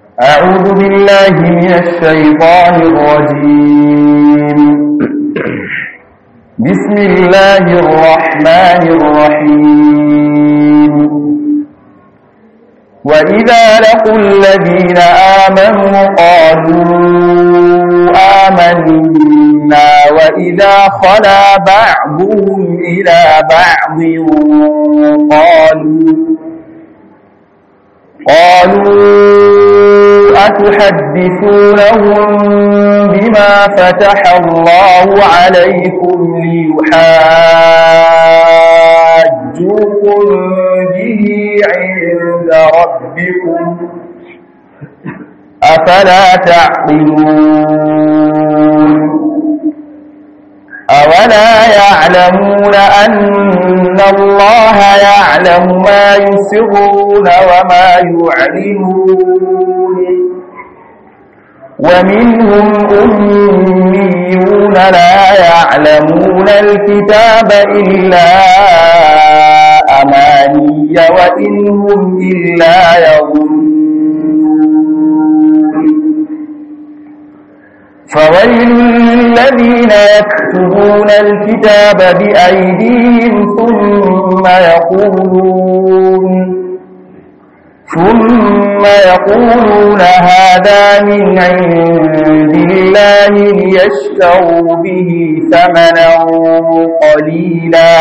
أعوذ بالله من الشيطان الرجيم بسم الله الرحمن الرحيم وإذا لقوا الذين آمنوا قالوا آمنا وإذا خلا بعضهم إلى بعض قالوا قالوا أتحدثونهم بما فتح الله عليكم ليحاجوكم به عند ربكم أفلا تعقلون أولا يعلمون أن الله يعلم ما يسرون وما يعلنون ومنهم أميون لا يعلمون الكتاب إلا أماني وإنهم إلا يظنون فويل للذين يكتبون الكتاب بأيديهم ثم يقولون ثم يقولون هذا من عند الله ليشتروا به ثمنا قليلا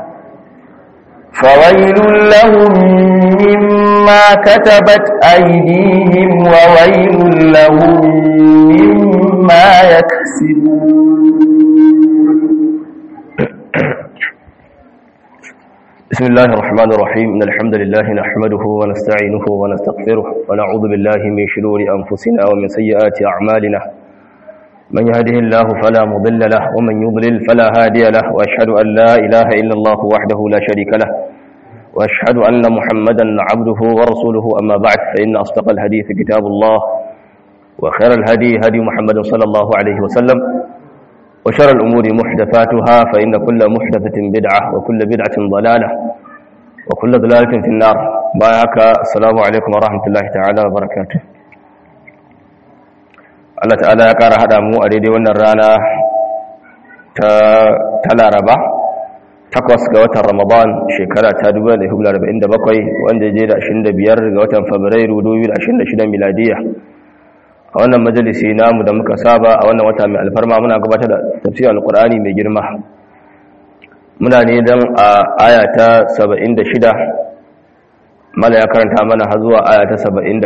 فويل لهم مما كتبت أيديهم وويل لهم مما يكسبون بسم الله الرحمن الرحيم إن الحمد لله نحمده ونستعينه ونستغفره ونعوذ بالله من شرور أنفسنا ومن سيئات أعمالنا من يهده الله فلا مضل له ومن يضلل فلا هادي له وأشهد أن لا إله إلا الله وحده لا شريك له وأشهد أن محمدا عبده ورسوله أما بعد فإن أصدق الحديث كتاب الله وخير الهدي هدي محمد صلى الله عليه وسلم وشر الأمور محدثاتها فإن كل محدثة بدعة وكل بدعة ضلالة وكل ضلالة في النار بايعك السلام عليكم ورحمة الله تعالى وبركاته Allah ta'ala ya ƙara haɗa mu a daidai wannan rana ta laraba takwas ga watan ramadan shekara ta 2047 wanda je da 25 ga watan fabrairu 2026 miladiya a wannan majalisi namu da muka saba a wannan wata mai alfarma muna gabatar da tafsir alkur'ani mai girma muna ne don a aya ta 76 mala ya karanta mana har zuwa aya ta 79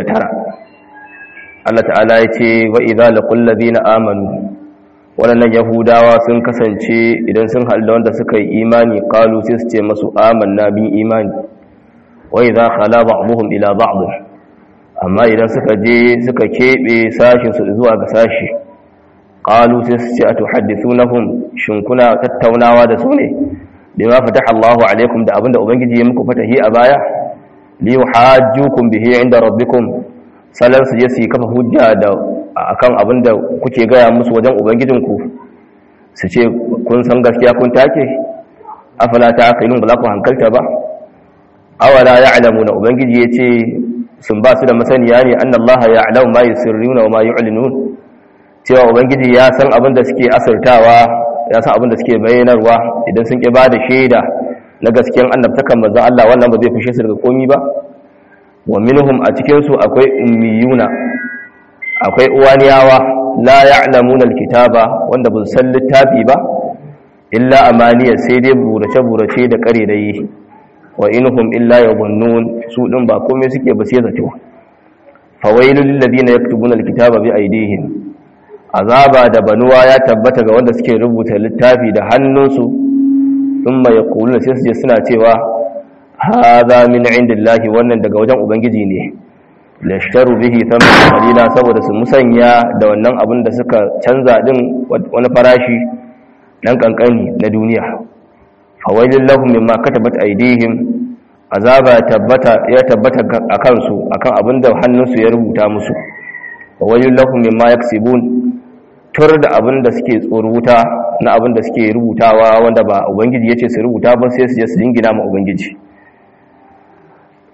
Allah ta'ala ya ce wa idza laqul ladina amanu waɗannan yahudawa sun kasance idan sun haɗu da wanda suka yi imani qalu sai su ce masu amanna bin imani wa idza khala ba'dhum ila ba'd amma idan suka je suka keɓe sashinsu zuwa ga sashi ƙalu sai su ce a tuhaddithunahum shin kuna tattaunawa da su ne bima fataha Allahu alaikum da abinda ubangiji ya muku fatahi a baya li yuhajjukum bihi inda rabbikum salan su je su kafa hujja da akan abinda kuke gaya musu wajen ubangijinku su ce kun san gaskiya kun take afala ta'qilun ba za ku hankalta ba awala ya'lamuna ubangiji yace sun ba su da masaniya ne an Allah ya alau ma yusirruna wa ma yu'linun cewa ubangiji ya san abin da suke asirtawa ya san abin da suke bayyanarwa idan sun ki bada shaida na gaskiyan annabtakan manzon Allah wannan ba zai fishe su daga komi ba wa minhum a cikin su akwai ummiyuna akwai uwaniyawa la ya'lamuna alkitaba wanda ba san littafi ba illa amaniya sai dai burace burace da karerai wa inhum illa yadhunnun su din ba komai suke ba sai zato fawailul lil ladina yaktubuna alkitaba bi aydihim azaba da banuwa ya tabbata ga wanda suke rubuta littafi da hannunsu thumma yaquluna sai su je suna cewa hadha min indillahi wannan daga wajen ubangiji ne lashtaru bihi thamanan qalila saboda su musanya da wannan abin da suka canza din wani farashi dan kankani na duniya fawailin lahum mimma katabat aydihim azaba tabbata ya tabbata akan su akan abinda hannunsu ya rubuta musu fawailin lahum mimma yaksibun tur da abinda suke tsoruta na abinda suke rubutawa wanda ba ubangiji yace su rubuta ba sai su je su jingina ma ubangiji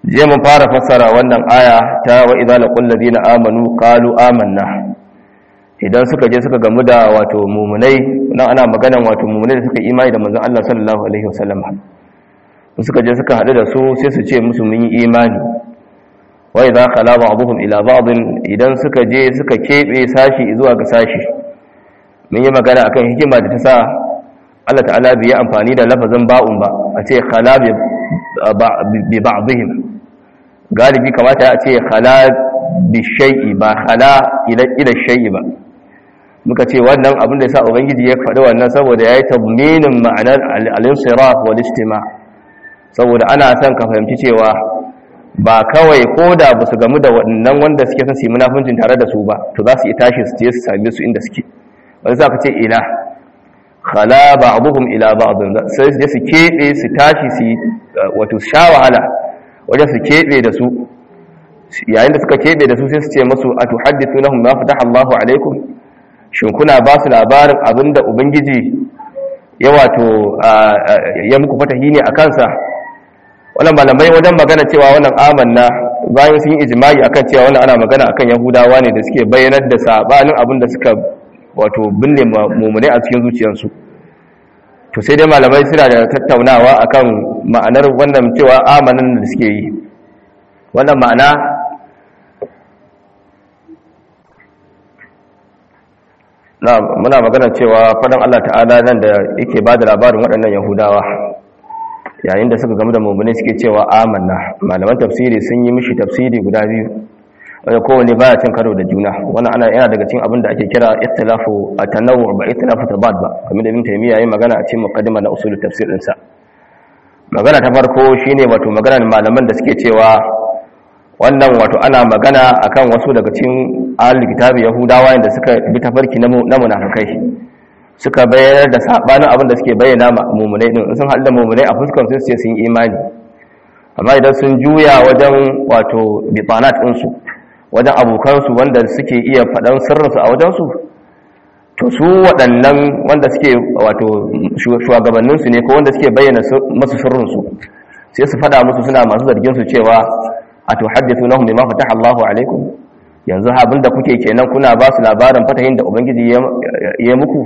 je mun fara fassara wannan aya ta wa idza laqul ladina amanu qalu amanna idan suka je suka gamu da wato mumunai nan ana maganan wato mumunai da suka imani da manzon Allah sallallahu alaihi wasallam suka je suka hadu da su sai su ce musu mun yi imani wa idza khala ba'dhum ila ba'd idan suka je suka kebe sashi zuwa ga sashi mun yi magana akan hikima da ta sa Allah ta'ala bai yi amfani da lafazin ba'un ba a ce khala bi ba'dihim galibi kamata a ce khala bi shay'i ba khala ila ila shay'i ba muka ce wannan abin da yasa ubangiji ya faɗi wannan saboda yayi tabminin ma'anar al-insiraf wal istima saboda ana son ka fahimci cewa ba kawai koda ba su gamu da wannan wanda suke son su yi munafincin tare da su ba to za su yi tashi su je su same su inda suke wani za ka ce ila khala ba'dhum ila ba'd sai su je su kebe su tashi su wato sha wahala wajen su kebe da su yayin da suka kebe da su sai su ce musu atuhaddithunahum ma fataha Allahu alaikum shin kuna ba su labarin abinda ubangiji ya wato ya muku fatahi ne a kansa wannan malamai wajen magana cewa wannan amanna bayan sun yi ijma'i akan cewa wannan ana magana akan yahudawa ne da suke bayyanar da sabanin abin da suka wato binne mummunai a cikin zuciyarsu to sai dai malamai suna da tattaunawa akan ma'anar wannan cewa amanan da suke yi wannan ma'ana na muna magana cewa fadan Allah ta'ala nan da yake ba da labarin waɗannan yahudawa yayin da suka gamu da mummunai suke cewa amanna malaman tafsiri sun yi mishi tafsiri guda biyu wanda kowane baya cin karo da juna wannan ana yana daga cikin abin da ake kira ikhtilafu at-tanawwu ba ikhtilafu tabad ba kamar da Ibn Taymiyyah yayin magana a cikin muqaddima na usul tafsir din sa magana ta farko shine wato maganar malaman da suke cewa wannan wato ana magana akan wasu daga cikin ahlul kitabi yahudawa da suka bi tafarki na munafikai suka bayyana da sabanin abin da suke bayyana mu'minai din sun halda mu'minai a fuskar su ce sun yi imani amma idan sun juya wajen wato bitanat din su wajen abokansu wanda suke iya faɗan sirrinsu a wajensu to su waɗannan wanda suke wato shugabanninsu ne ko wanda suke bayyana masu sirrinsu sai su faɗa musu suna masu zarginsu cewa a to haddithu nahum bima fataha Allahu alaikum yanzu abin da kuke kenan kuna ba su labarin fatahin da ubangiji ya muku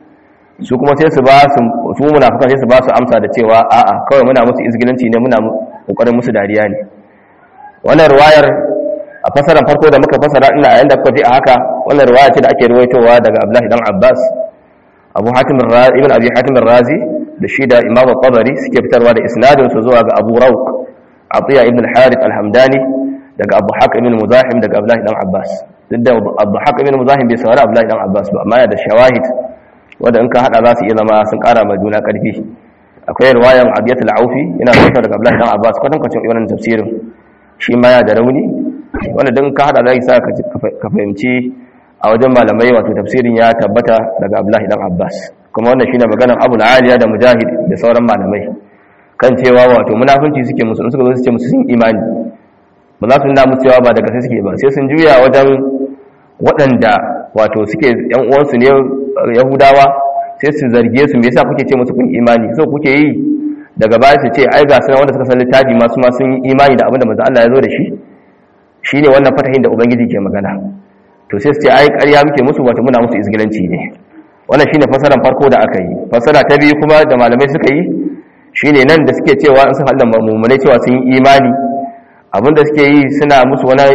su kuma sai su ba su su munafikan sai su ba su amsa da cewa a'a kawai muna musu izgilanci ne muna kokarin musu dariya ne wannan riwayar a fasaran farko da muka fasara ina yayin da kuka ji a haka wannan riwaya ce da ake ruwaitowa daga Abdullahi dan Abbas Abu Hatim ibn Abi Hatim razi da shi da Imam tabari suke fitarwa da isnadin su zuwa ga Abu Rawq Atiya ibn al-Harith al-Hamdani daga Abu Haq ibn Muzahim daga Abdullahi dan Abbas duk da Abu Haq ibn Muzahim bai saurari Abdullahi dan Abbas ba amma yana da shawahid wanda in ka hada za su iya zama sun kara ma juna karfi akwai riwayan Abiyat al-Aufi yana fitar daga Abdullahi dan Abbas kwatankwacin wannan tafsirin shi ma ya da rauni wanda don ka hada zai sa ka fahimci a wajen malamai wato tafsirin ya tabbata daga abdullahi dan abbas kuma wannan shine maganar abu aliya da mujahid da sauran malamai kan cewa wato munafunci suke musu in suka zo su ce musu sun imani ba za su nuna musu cewa ba daga sai suke ba sai sun juya wajen waɗanda wato suke yan uwansu ne yahudawa sai su zarge su me yasa kuke ce musu kun imani so kuke yi daga baya su ce ai ga sunan wanda suka san littafi masu ma sun yi imani da abin da manzo Allah ya zo da shi shi ne wannan fatahin da ubangiji ke magana to sai su ce ai ƙarya muke musu wata muna musu izgilanci ne wannan shine fasaran farko da aka yi fasara ta biyu kuma da malamai suka yi shine nan da suke cewa in sun halda mummunai cewa sun yi imani abinda suke yi suna musu wani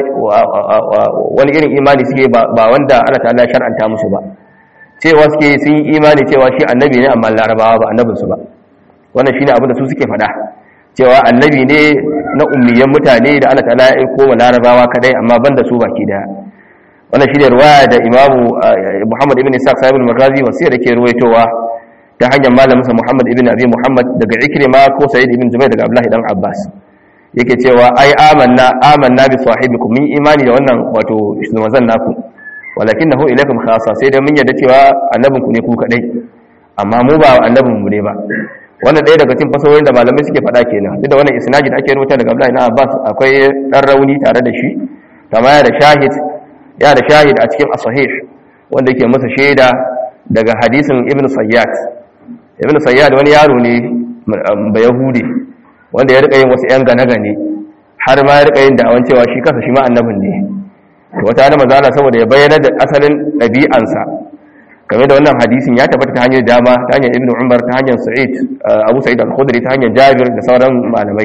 wani irin imani suke ba wanda Allah ta'ala shar'anta musu ba cewa suke yi sun yi imani cewa shi annabi ne amma larabawa ba annabinsu ba wannan shine abinda su suke faɗa cewa annabi ne na ummiyan mutane da Allah ta'ala ya aiko wa larabawa kadai amma banda su baki daya wannan shine riwaya da imamu Muhammad ibn Ishaq sahib al-Maghazi wasiya da ke ruwaitowa ta hanyar malamin sa Muhammad ibn Abi Muhammad daga Ikrima ko Sa'id ibn Jubair daga Abdullah dan Abbas yake cewa ai amanna amanna bi sahibikum min imani da wannan wato manzon naku walakinahu ilaykum khassa sai da mun yarda cewa annabinku ne ku kadai amma mu ba annabin mu ne ba wannan ɗaya daga cikin fasahohin da malamai suke faɗa kenan duk da wannan isnadi da ake rubuta daga Abdullahi ibn Abbas akwai dan rauni tare da shi kama ya da shahid ya da shahid a cikin as-sahih wanda yake masa shaida daga hadisin Ibn Sayyad Ibn Sayyad wani yaro ne ba Yahudi wanda ya rika yin wasu yan gane-gane har ma ya rika yin da'awan cewa shi kansa shi ma annabin ne to wata hana manzo Allah saboda ya bayyana da asalin ɗabi'ansa game da wannan hadisin ya tabbata ta hanyar dama ta hanyar Ibn Umar ta hanyar Sa'id Abu Sa'id al-Khudri ta hanyar Jabir da sauran malamai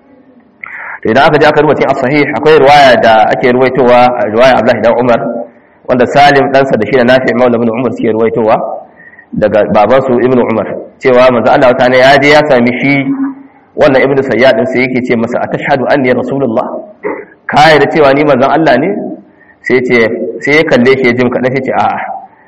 to idan aka je aka rubuta a sahih akwai riwaya da ake ruwaitowa riwaya Abdullahi dan Umar wanda Salim ɗansa da shi da Nafi' Maula ibn Umar suke ruwaitowa daga babansu Ibn Umar cewa manzo Allah ta ya je ya sami shi wannan Ibn Sayyad din sai yake ce masa atashhadu anni rasulullah kai da cewa ni manzon Allah ne sai ce sai ya kalle shi jim kadan sai ce a'a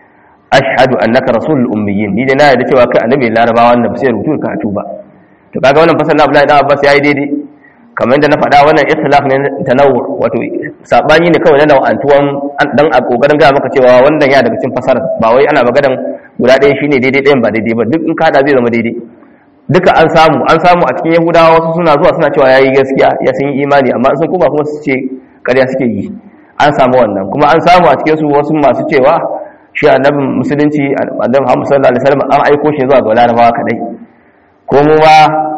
ashhadu annaka rasulul ummiyin ni dai na yarda cewa kai annabi larabawa wannan sai rubutu ka tuba to kaga wannan fasal na Abdullahi dan Abbas yayi daidai kamar yadda na faɗa wannan ikhtilaf ne tanawwu wato sabani ne kawai na nau'antuwan dan a kokarin ga maka cewa wannan ya daga cikin fasara ba wai ana maganan guda ɗaya shine daidai ɗayan ba daidai ba duk in ka hada zai zama daidai duka an samu an samu a cikin yahudawa wasu suna zuwa suna cewa yayi gaskiya ya sun yi imani amma sun kuma kuma su ce ƙarya suke yi an samu wannan kuma an samu a cikin su wasu masu cewa shi annabin musulunci annabi Muhammad sallallahu alaihi wasallam an aiko shi zuwa ga larabawa kadai ko mu ma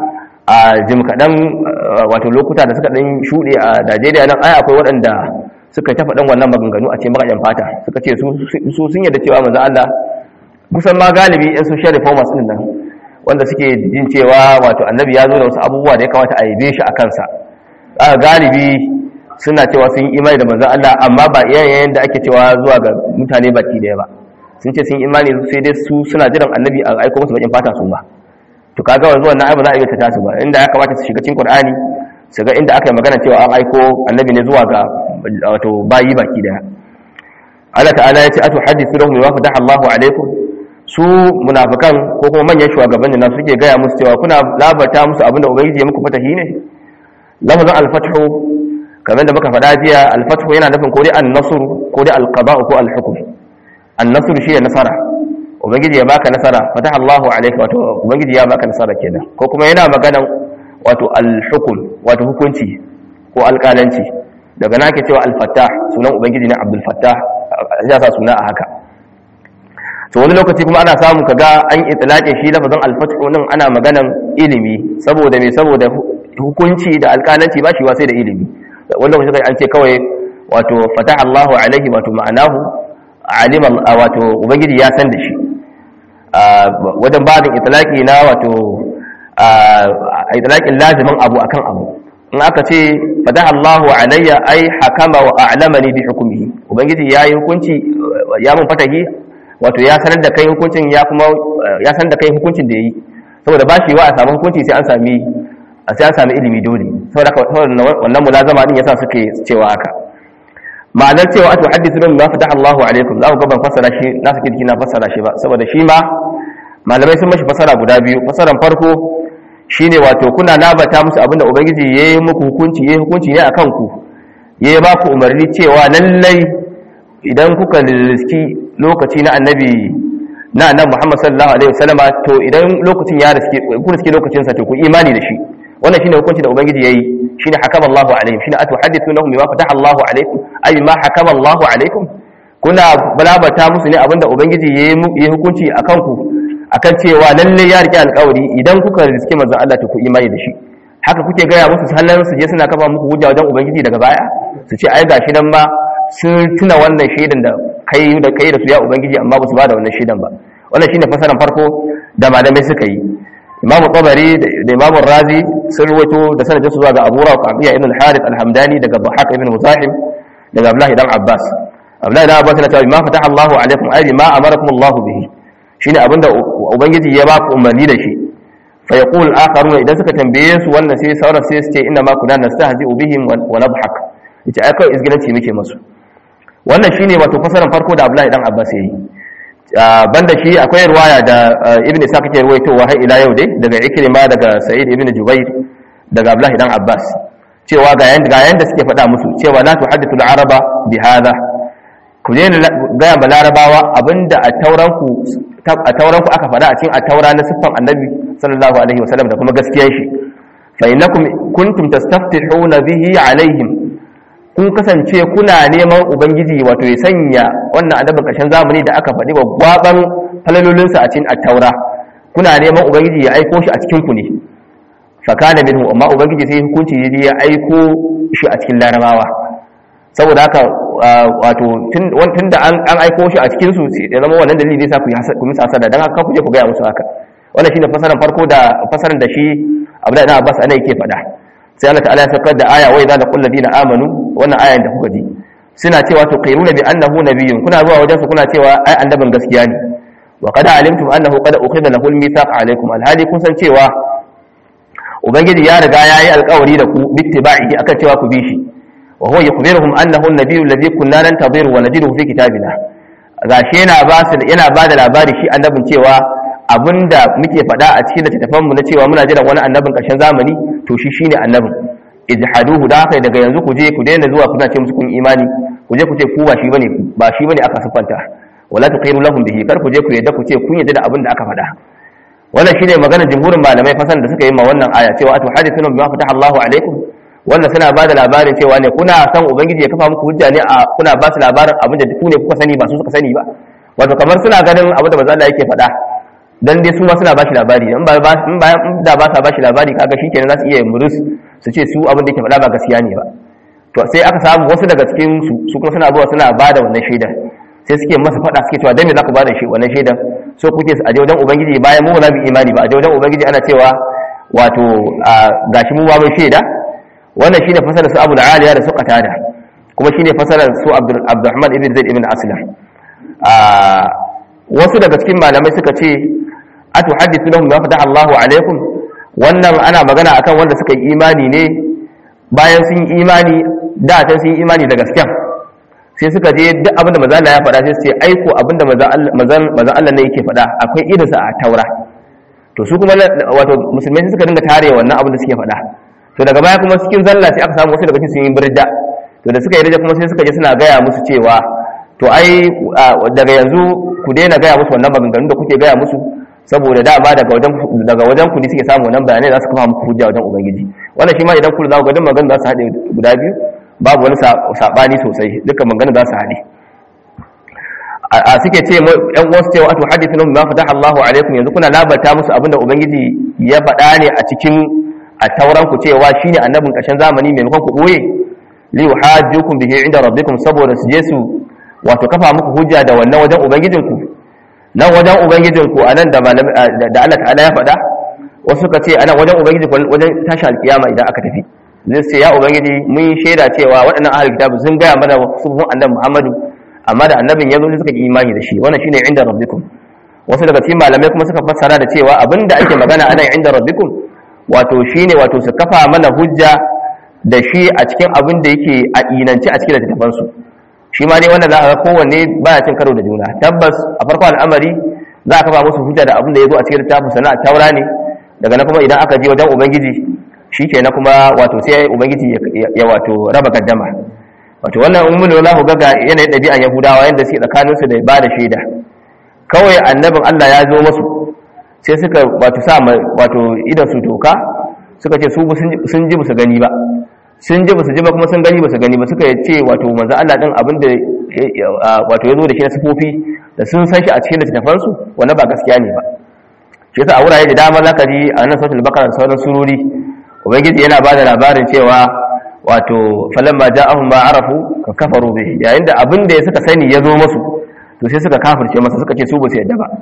a jim kaɗan wato lokuta da suka ɗan shuɗe a Najeriya nan ai akwai waɗanda suka ta faɗin wannan maganganu a ce makajan fata suka ce su sun yadda cewa manzo Allah kusan ma galibi yan social reformers din nan wanda suke jin cewa wato annabi ya zo da wasu abubuwa da ya kamata a yabe shi a kansa aka galibi suna cewa sun yi imani da manzon Allah amma ba iyayen da ake cewa zuwa ga mutane baki daya ba sun ce sun yi imani sai dai su suna jiran annabi a aiko musu bakin fata su ba to kaga wanzu wannan ai ba za a iya ta tasu ba inda ya kamata su shiga cikin Qur'ani su ga inda aka yi magana cewa an aiko annabi ne zuwa ga wato bayi baki daya Allah ta'ala ya ce atu hadithu lahum wa fataha Allahu alaikum su munafikan ko kuma manyan shugabannin nan suke gaya musu cewa kuna labarta musu abinda ubangiji ya muku fatahi ne lafazin al-fathu kamar da muka faɗa jiya al-fathu yana nufin ko dai an-nasr ko dai al-qada ko al-hukm an-nasr shi ne nasara ubangiji ya baka nasara fataha Allahu alayka wato ubangiji ya baka nasara kenan ko kuma yana magana wato al-hukm wato hukunci ko alƙalanci daga nake cewa al-fattah sunan ubangiji ne Abdul Fattah ya sa suna a haka to wani lokaci kuma ana samu kaga an itlaqe shi lafazin al-fathu nan ana maganan ilimi saboda me saboda hukunci da alƙalanci ba shi sai da ilimi wanda kuma an ce kawai wato fataha Allahu alaihi wato ma'anahu alima wato ubangiji ya san da shi wajen babin itlaqi na wato itlaqin lazimin abu akan abu in aka ce fataha Allahu alayya ai hakama wa a'lamani bi hukmihi ubangiji yayi hukunci ya mun fatahi wato ya sanar da kai hukuncin ya kuma ya san da kai hukuncin da yayi saboda ba shi wa a samu hukunci sai an sami sai an sami ilimi dole saboda wannan mulazama din yasa suke cewa haka ma'anar cewa atu hadithu lahum ma fataha Allahu alaikum za ku ga ban fassara shi na sake jiki na fassara shi ba saboda shi ma malamai sun mashi fassara guda biyu fassaran farko shine wato kuna labata musu abinda ubangiji yayi muku hukunci yayi hukunci ne akan ku yayi ba ku umarni cewa lallai idan kuka riski lokaci na annabi na annabi Muhammad sallallahu alaihi wasallam to idan lokacin ya riski ku riski lokacin sa to ku imani da shi wannan shine hukunci da ubangiji yayi shine hakama Allahu alaihim shine atuhaddithunahum bima fataha Allahu alaikum ay ma hakama Allahu alaikum kuna balabata musu ne abinda ubangiji yayi hukunci akan ku akan cewa lalle ya rike alƙawari idan kuka riske manzon Allah to ku imani da shi haka kuke gaya musu sallan su je suna kafa muku hujja wajen ubangiji daga baya su ce ai gashi nan ma sun tuna wannan shaidan da kai da kai da su ya ubangiji amma ba su ba da wannan shaidan ba wannan shine fasaran farko da malamai suka yi imamu tabari da imamu razi sun ruwato da sanadin su zuwa ga abu raqiya ibn al-harith al-hamdani daga bahaq ibn muzahim daga abdullahi dan abbas abdullahi dan abbas yana cewa ma fataha Allahu alaikum ay ma amarakum Allahu bihi shine abinda ubangiji ya ba ku umarni da shi fa yaqul akharuna idan suka tambaye su wannan sai sauran sai su ce inna ma kunna nastahzi'u bihim wa nadhhak yace ai kai izgilanci muke musu wannan shine wato fasaran farko da abdullahi dan abbas yayi banda shi akwai ruwaya da ibn isa kake ruwaitowa har ila yau dai daga ikrima daga sa'id ibn jubair daga abdullahi dan abbas cewa ga yanda ga yanda suke faɗa musu cewa la tuhaddithu al-araba bi hadha ku ne ga ba larabawa abinda a tauranku a tauranku aka faɗa a cikin a taura na siffan annabi sallallahu alaihi wasallam da kuma gaskiyar shi fa innakum kuntum tastaftihuna bihi alaihim kun kasance kuna neman ubangiji wato ya sanya wannan annabin ƙarshen zamani da aka faɗi wa gwaban falalolinsa a cikin attaura kuna neman ubangiji ya aiko shi a cikin ku ne fa kana minhu amma ubangiji sai hukunci ya aiko shi a cikin larabawa saboda haka wato tun da an aiko shi a cikin su ya zama wannan dalili zai sa ku misa hasada dan haka ku je ku gaya musu haka wannan shine fasaran farko da fasaran da shi Abdullahi ibn Abbas ana yake faɗa sai Allah ta'ala ya saukar da aya wai zalika ladina amanu wannan ayan da kuka ji suna cewa to qairuna bi annahu nabiyyun kuna zuwa wajen su kuna cewa ai annabin gaskiya ne wa qad alimtum annahu qad ukhidha lahu al-mithaq alaykum alhali kun san cewa ubangiji ya riga yayi alƙawari da ku bittiba'ihi akan cewa ku bi shi wa huwa yukhbiruhum annahu an-nabiyyu alladhi kunna nantadhiru wa najiduhu fi kitabina gashi yana ba su yana ba da labari shi annabin cewa abinda muke faɗa a cikin littattafan mu na cewa muna jiran wani annabin ƙarshen zamani to shi shine annabin ijhaduhu da haka daga yanzu ku je ku daina zuwa kuna ce musu kun imani ku je ku ce ku ba shi bane ba shi bane aka sufanta wala tuqiru lahum bihi kar ku je ku yadda ku ce kun yadda da abin da aka faɗa wannan shine maganar jumhurin malamai fasan da suka yi ma wannan aya cewa atu hadithuna bima fataha Allahu alaikum wannan suna ba da labarin cewa ne kuna san ubangiji ya kafa muku hujja ne a kuna ba su labarin abin da ku ne kuka sani ba su suka sani ba wato kamar suna ganin abin da manzo Allah yake faɗa dan dai su ma suna ba shi labari in ba in ba da ba sa ba shi labari kaga shikenan za su iya murus su ce su abin da yake faɗa ba gaskiya ne ba to sai aka samu wasu daga cikin su su kuma suna zuwa suna ba da wannan shaida sai suke masa faɗa suke cewa dan me za ku ba da shi wannan shaidan so kuke a je wajen ubangiji bayan mu ba mu imani ba a je wajen ubangiji ana cewa wato gashi mu ba mun shaida wannan shine fasalar su Abu Aliya da su Qatada kuma shine fasalar su Abdurrahman ibn Zaid ibn Aslam wasu daga cikin malamai suka ce atuhaddithu lahum ma fataha Allahu alaikum wannan ana magana akan wanda suka yi imani ne bayan sun yi imani da ta sun yi imani da gaskiya sai suka je duk abinda manzo Allah ya faɗa sai su ce aiko abinda manzo Allah ne yake faɗa akwai irinsa a Taura to su kuma wato musulmai suka dinga tare wannan abin da suke faɗa to daga baya kuma cikin zalla sai aka samu wasu daga cikin sun yi birda to da suka yi birda kuma sai suka je suna gaya musu cewa to ai daga yanzu ku daina gaya musu wannan maganganun da kuke gaya musu saboda dama daga wajen daga wajen ku ne suke samu wannan bayanai za su kafa muku hujja wajen ubangiji wannan shi ma idan ku za ku ga duk maganganun za su haɗe guda biyu babu wani sabani sosai dukkan maganganun za su haɗe a suke ce yan uwansu cewa atu hadithun ma fataha Allahu alaikum yanzu kuna labarta musu abinda ubangiji ya faɗa ne a cikin a tauran ku cewa shine annabin ƙarshen zamani maimakon ku boye li yuhajjukum bihi inda rabbikum saboda su je su wato kafa muku hujja da wannan wajen ubangijinku nan wajen ubangijinku anan da da Allah ta'ala ya faɗa wasu suka ce anan wajen ubangiji wajen tashi alkiyama idan aka tafi zai ce ya ubangiji mun shaida cewa waɗannan ahlul kitab sun gaya mana sufufin annabi Muhammadu amma da annabin ya zo ne suka yi imani da shi wannan shine inda rabbikum wasu daga cikin malamai kuma suka fassara da cewa abinda ake magana anan inda rabbikum wato shine wato su kafa mana hujja da shi a cikin abin da yake a inance a cikin littattafan su shi ma dai wannan za ka ga kowanne baya cin karo da juna tabbas a farko al'amari za a kafa musu hujja da abin da ya zo a cikin littafin sana a taura ne daga nan kuma idan aka je wajen ubangiji shi ke na kuma wato sai ubangiji ya wato raba gaddama wato wannan in mun za ku ga yanayin ɗabi'an yahudawa yadda suke tsakaninsu da ba da shaida kawai annabin allah ya zo masu sai suka wato sa wato idan su toka suka ce su sun ji musu gani ba sun ji musu ji ba kuma sun gani musu gani ba suka ce wato manzo allah din abin da wato ya zo da shi na sifofi da sun san shi a cikin littattafansu wannan ba gaskiya ne ba shi yasa a wurare da dama zaka ji a nan sautul bakara da sauran surori ubangiji yana ba da labarin cewa wato falamma ja'ahum ma arafu ka kafaru bihi yayin da abin da suka sani ya zo musu to sai suka kafirce masa suka ce su ba su yadda ba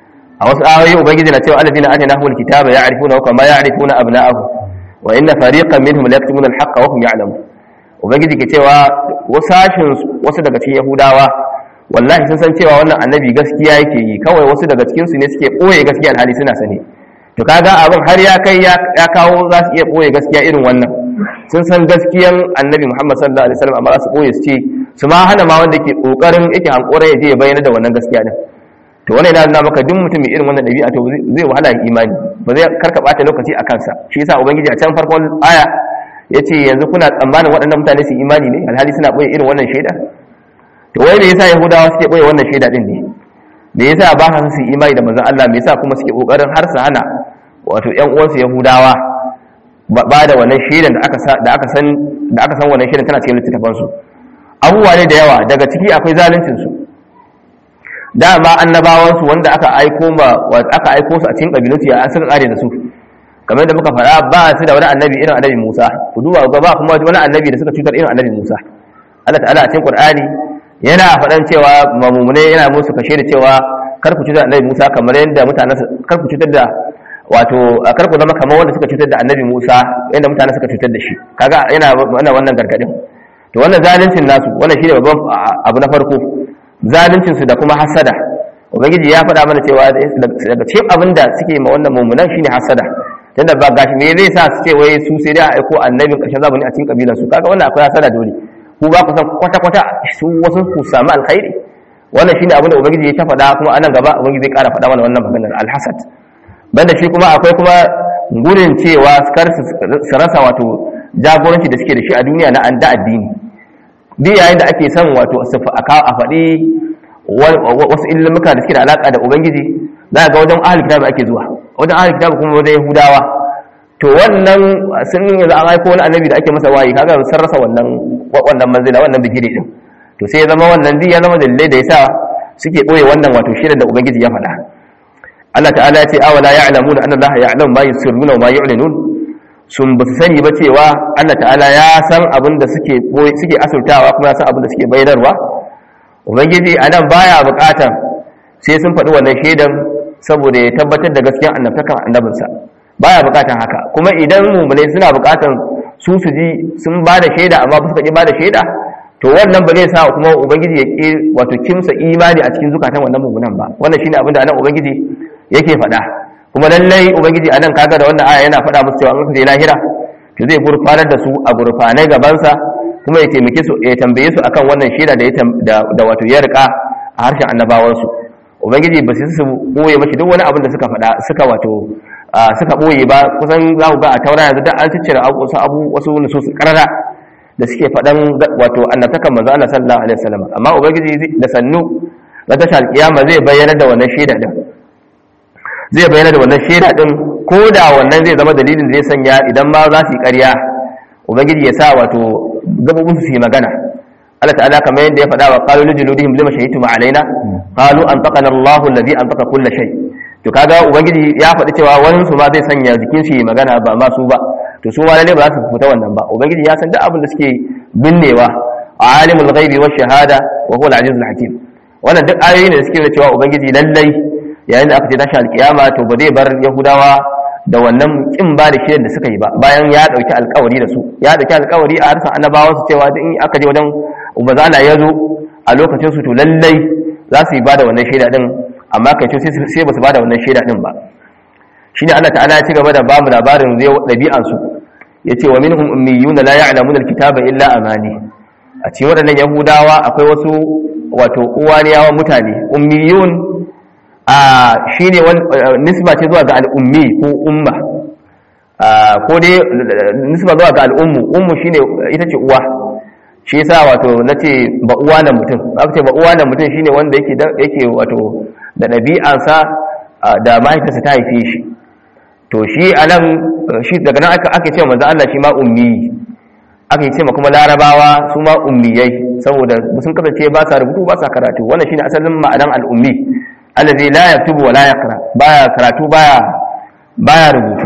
a wasu ayoyi ubangiji na cewa alladhina atainahu alkitaba ya'rifuna kama ya'rifuna abna'ahum wa inna fariqan minhum la yaktumuna alhaqqa wa hum ya'lamun ubangiji ke cewa wasashin wasu daga cikin yahudawa wallahi sun san cewa wannan annabi gaskiya yake yi kawai wasu daga cikin su ne suke boye gaskiya alhali suna sani to kaga abin har ya kai ya kawo za su iya boye gaskiya irin wannan sun san gaskiyan annabi Muhammad sallallahu alaihi wasallam amma za su boye su ce su ma hana ma wanda ke kokarin yake hankora ya je ya bayyana da wannan gaskiya din to wannan yana nuna maka duk mutum mai irin wannan dabi'a to zai wahala ya imani ba zai karka bata lokaci a kansa shi yasa ubangiji a can farkon aya yace yanzu kuna tsammanin waɗannan mutane su imani ne alhali suna boye irin wannan shaida to wai me yasa yahudawa suke boye wannan shaida din ne me yasa ba sa su imani da manzon Allah me yasa kuma suke kokarin har su hana wato ƴan uwansu yahudawa ba da wannan shaidan da aka da aka san da aka san wannan shaidan tana cikin littafin su abubuwa ne da yawa daga ciki akwai zaluncin su dama annabawan su wanda aka aiko ma aka aiko su a cikin kabilunsu ya suka kare da su kamar da muka faɗa ba su da wani annabi irin annabi Musa ku duba ga ba kuma wani annabi da suka cutar irin annabi Musa Allah ta'ala a cikin Qur'ani yana faɗan cewa mamumune yana musu kashe da cewa kar ku cutar da annabi Musa kamar yadda mutanen kar ku cutar da wato kar ku zama kamar wanda suka cutar da annabi Musa yadda mutanen suka cutar da shi kaga yana wannan wannan gargadin to wannan zaluncin nasu wannan shine babban abu na farko zaluncin su da kuma hasada ubangiji ya faɗa mana cewa daga cikin abin da suke ma wannan mummunan shine hasada tunda ba gashi me zai sa su ce wai su sai dai a aiko annabin ƙarshen zamani a cikin kabilan su kaga wannan akwai hasada dole ku ba ku san kwata kwata su wasu ku samu alkhairi wannan shine abin da ubangiji ya ta faɗa kuma anan gaba ubangiji zai ƙara faɗa mana wannan maganar alhasad banda shi kuma akwai kuma gurin cewa kar su rasa wato jagoranci da suke da shi a duniya na an da addini duk yayin da ake son wato a faɗi wasu ilimuka da suke da alaƙa da ubangiji za ga wajen ahal kitabu ake zuwa wajen ahal kitabu kuma wajen yahudawa to wannan sun yi za a haiko wani annabi da ake masa wayi kaga sun rasa wannan wannan manzila wannan bigire din to sai ya zama wannan zai ya zama dalilai da yasa suke ɓoye wannan wato shirin da ubangiji ya faɗa Allah ta'ala ya ce awala ya'lamuna anna Allah ya'lamu ma yusirruna wa ma yu'linun sun ba su sani ba cewa Allah ta'ala ya san abin da suke suke asurtawa kuma ya san abin da suke bayarwa ubangiji anan baya bukatan sai sun faɗi wannan shaidan saboda ya tabbatar da gaskiyar annabtakan annabinsa baya bukatan haka kuma idan mummunai suna bukatan su su ji sun ba da shaida amma ba su kaji ba da shaida to wannan ba zai sa kuma ubangiji ya ƙi wato kimsa imani a cikin zukatan wannan mummunan ba wannan shine abin da anan ubangiji yake faɗa kuma lallai ubangiji anan kaga da wannan aya yana faɗa musu cewa an je lahira to zai gurfanar da su a gurfanai gabansa kuma ya taimake su ya tambaye su akan wannan shaida da da wato ya rika a harshen annabawansu ubangiji ba su su boye mashi duk wani abin da suka faɗa suka wato suka boye ba kusan za ku ga a taura yanzu da an ciccire wasu abu wasu nusus karara da suke faɗan wato annabtakan manzo Allah sallallahu alaihi wasallam amma ubangiji da sannu na tashar kiyama zai bayyana da wannan shaida din zai bayyana da wannan shaida din ko da wannan zai zama dalilin da zai sanya idan ma za su yi ƙarya ubangiji ya sa wato gabobin su yi magana Allah ta'ala kamar yadda ya faɗa wa qalu li juludihim lima shahidtum alaina qalu antaqana Allahu alladhi antaqa kull shay to kaga ubangiji ya faɗi cewa wani su ma zai sanya jikin su yi magana ba ma su ba to su ma lalle ba za su fita wannan ba ubangiji ya san duk abin da suke binnewa alimul ghaibi wash shahada wa huwa al-azizul hakim wannan duk ayoyi ne da suke nuna cewa ubangiji lallai yayin da aka ce tashi alkiyama to ba zai bar yahudawa da wannan kin ba da shirin da suka yi ba bayan ya dauki alkawari da su ya dauki alkawari a harsa annabawan su cewa in aka je wajen ubazana ya zo a lokacin su to lallai za su yi ba da wannan shaida din amma kai ce sai ba su ba da wannan shaida din ba shine Allah ta'ala ya ci gaba da bamu labarin zai dabi'an su yace wa minhum ummiyun la ya'lamuna alkitaba illa amani a cikin waɗannan yahudawa akwai wasu wato uwaniyawa mutane ummiyun a shi ne nisba ce zuwa ga al'ummi ko umma ko dai nisba zuwa ga al'ummu ummu shi ne ita ce uwa shi yasa wato na ce ba uwa na mutum aka ce ba uwa na mutum shi ne wanda yake wato da ɗabi'ansa da mahaifinsa ta haife shi to shi a nan shi daga nan ake ce manzo Allah shi ma ummi aka ce ma kuma larabawa su ma ummiyai saboda sun kasance ba sa rubutu ba sa karatu wannan shine asalin ma'anan al'ummi allazi la yaktubu wa la yaqra baya karatu baya baya rubutu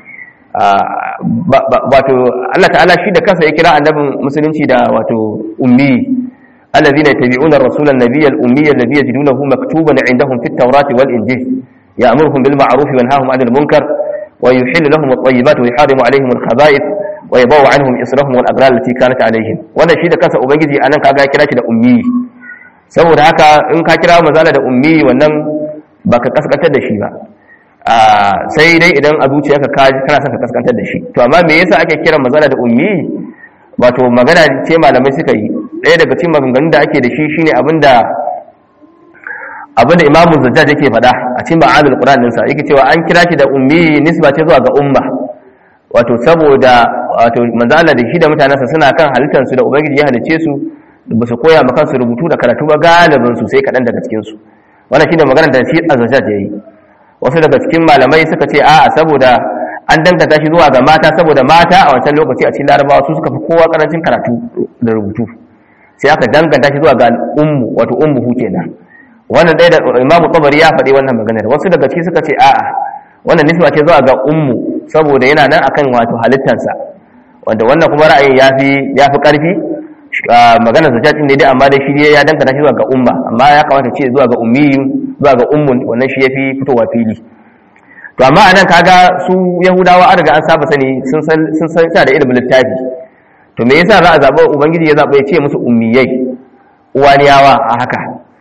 wato Allah ta'ala shi da kansa ya kira annabin musulunci da wato ummi allazina yattabi'una ar-rasula an-nabiyya al-ummi alladhi yajidunahu maktuban 'indahum fit tawrati wal injil ya'muruhum bil ma'ruf wa yanhahum 'anil munkar wa yuhillu lahum at-tayyibat wa yuharrimu 'alayhim al-khaba'ith wa yabawu 'anhum israhum wal aghlal allati kanat 'alayhim wannan shi da kansa ubangiji anan kaga ya kira shi da ummi saboda haka in ka kira mazala da ummi wannan baka kaskantar da shi ba sai dai idan a zuciyarka ka kana son ka kaskantar da shi to amma me yasa ake kira mazala da ummi wato magana ce malamai suka yi ɗaya daga cikin maganganun da ake da shi shine abinda abinda imamu zajjaj yake faɗa a cikin ma'adul qur'an ɗinsa yake cewa an kira shi da ummi nisba ce zuwa ga umma wato saboda wato manzala da shi da mutanensa suna kan halittarsu da ubangiji ya halicce su ba su koya maka su rubutu da karatu ba galibin su sai kaɗan daga cikinsu wannan shine maganar da shi azajaj ya yi wasu daga cikin malamai suka ce a'a saboda an danganta shi zuwa ga mata saboda mata a wancan lokaci a cikin larabawa su suka fi kowa karancin karatu da rubutu sai aka danganta shi zuwa ga ummu wato ummu hu kenan wannan ɗaya da imamu tabari ya faɗi wannan maganar wasu daga ciki suka ce a'a wannan nisba ce zuwa ga ummu saboda yana nan akan wato halittansa wanda wannan kuma ra'ayin yafi yafi karfi magana zajjat ne dai amma da shi ya dangana shi zuwa ga umma amma ya kamata ce zuwa ga ummiyin zuwa ga ummun wannan shi yafi fitowa fili to amma anan kaga su yahudawa an riga an saba sani sun san sun san da ilimin littafi to me yasa za a zaba ubangiji ya zaba ya ce musu ummiyai uwaniyawa a haka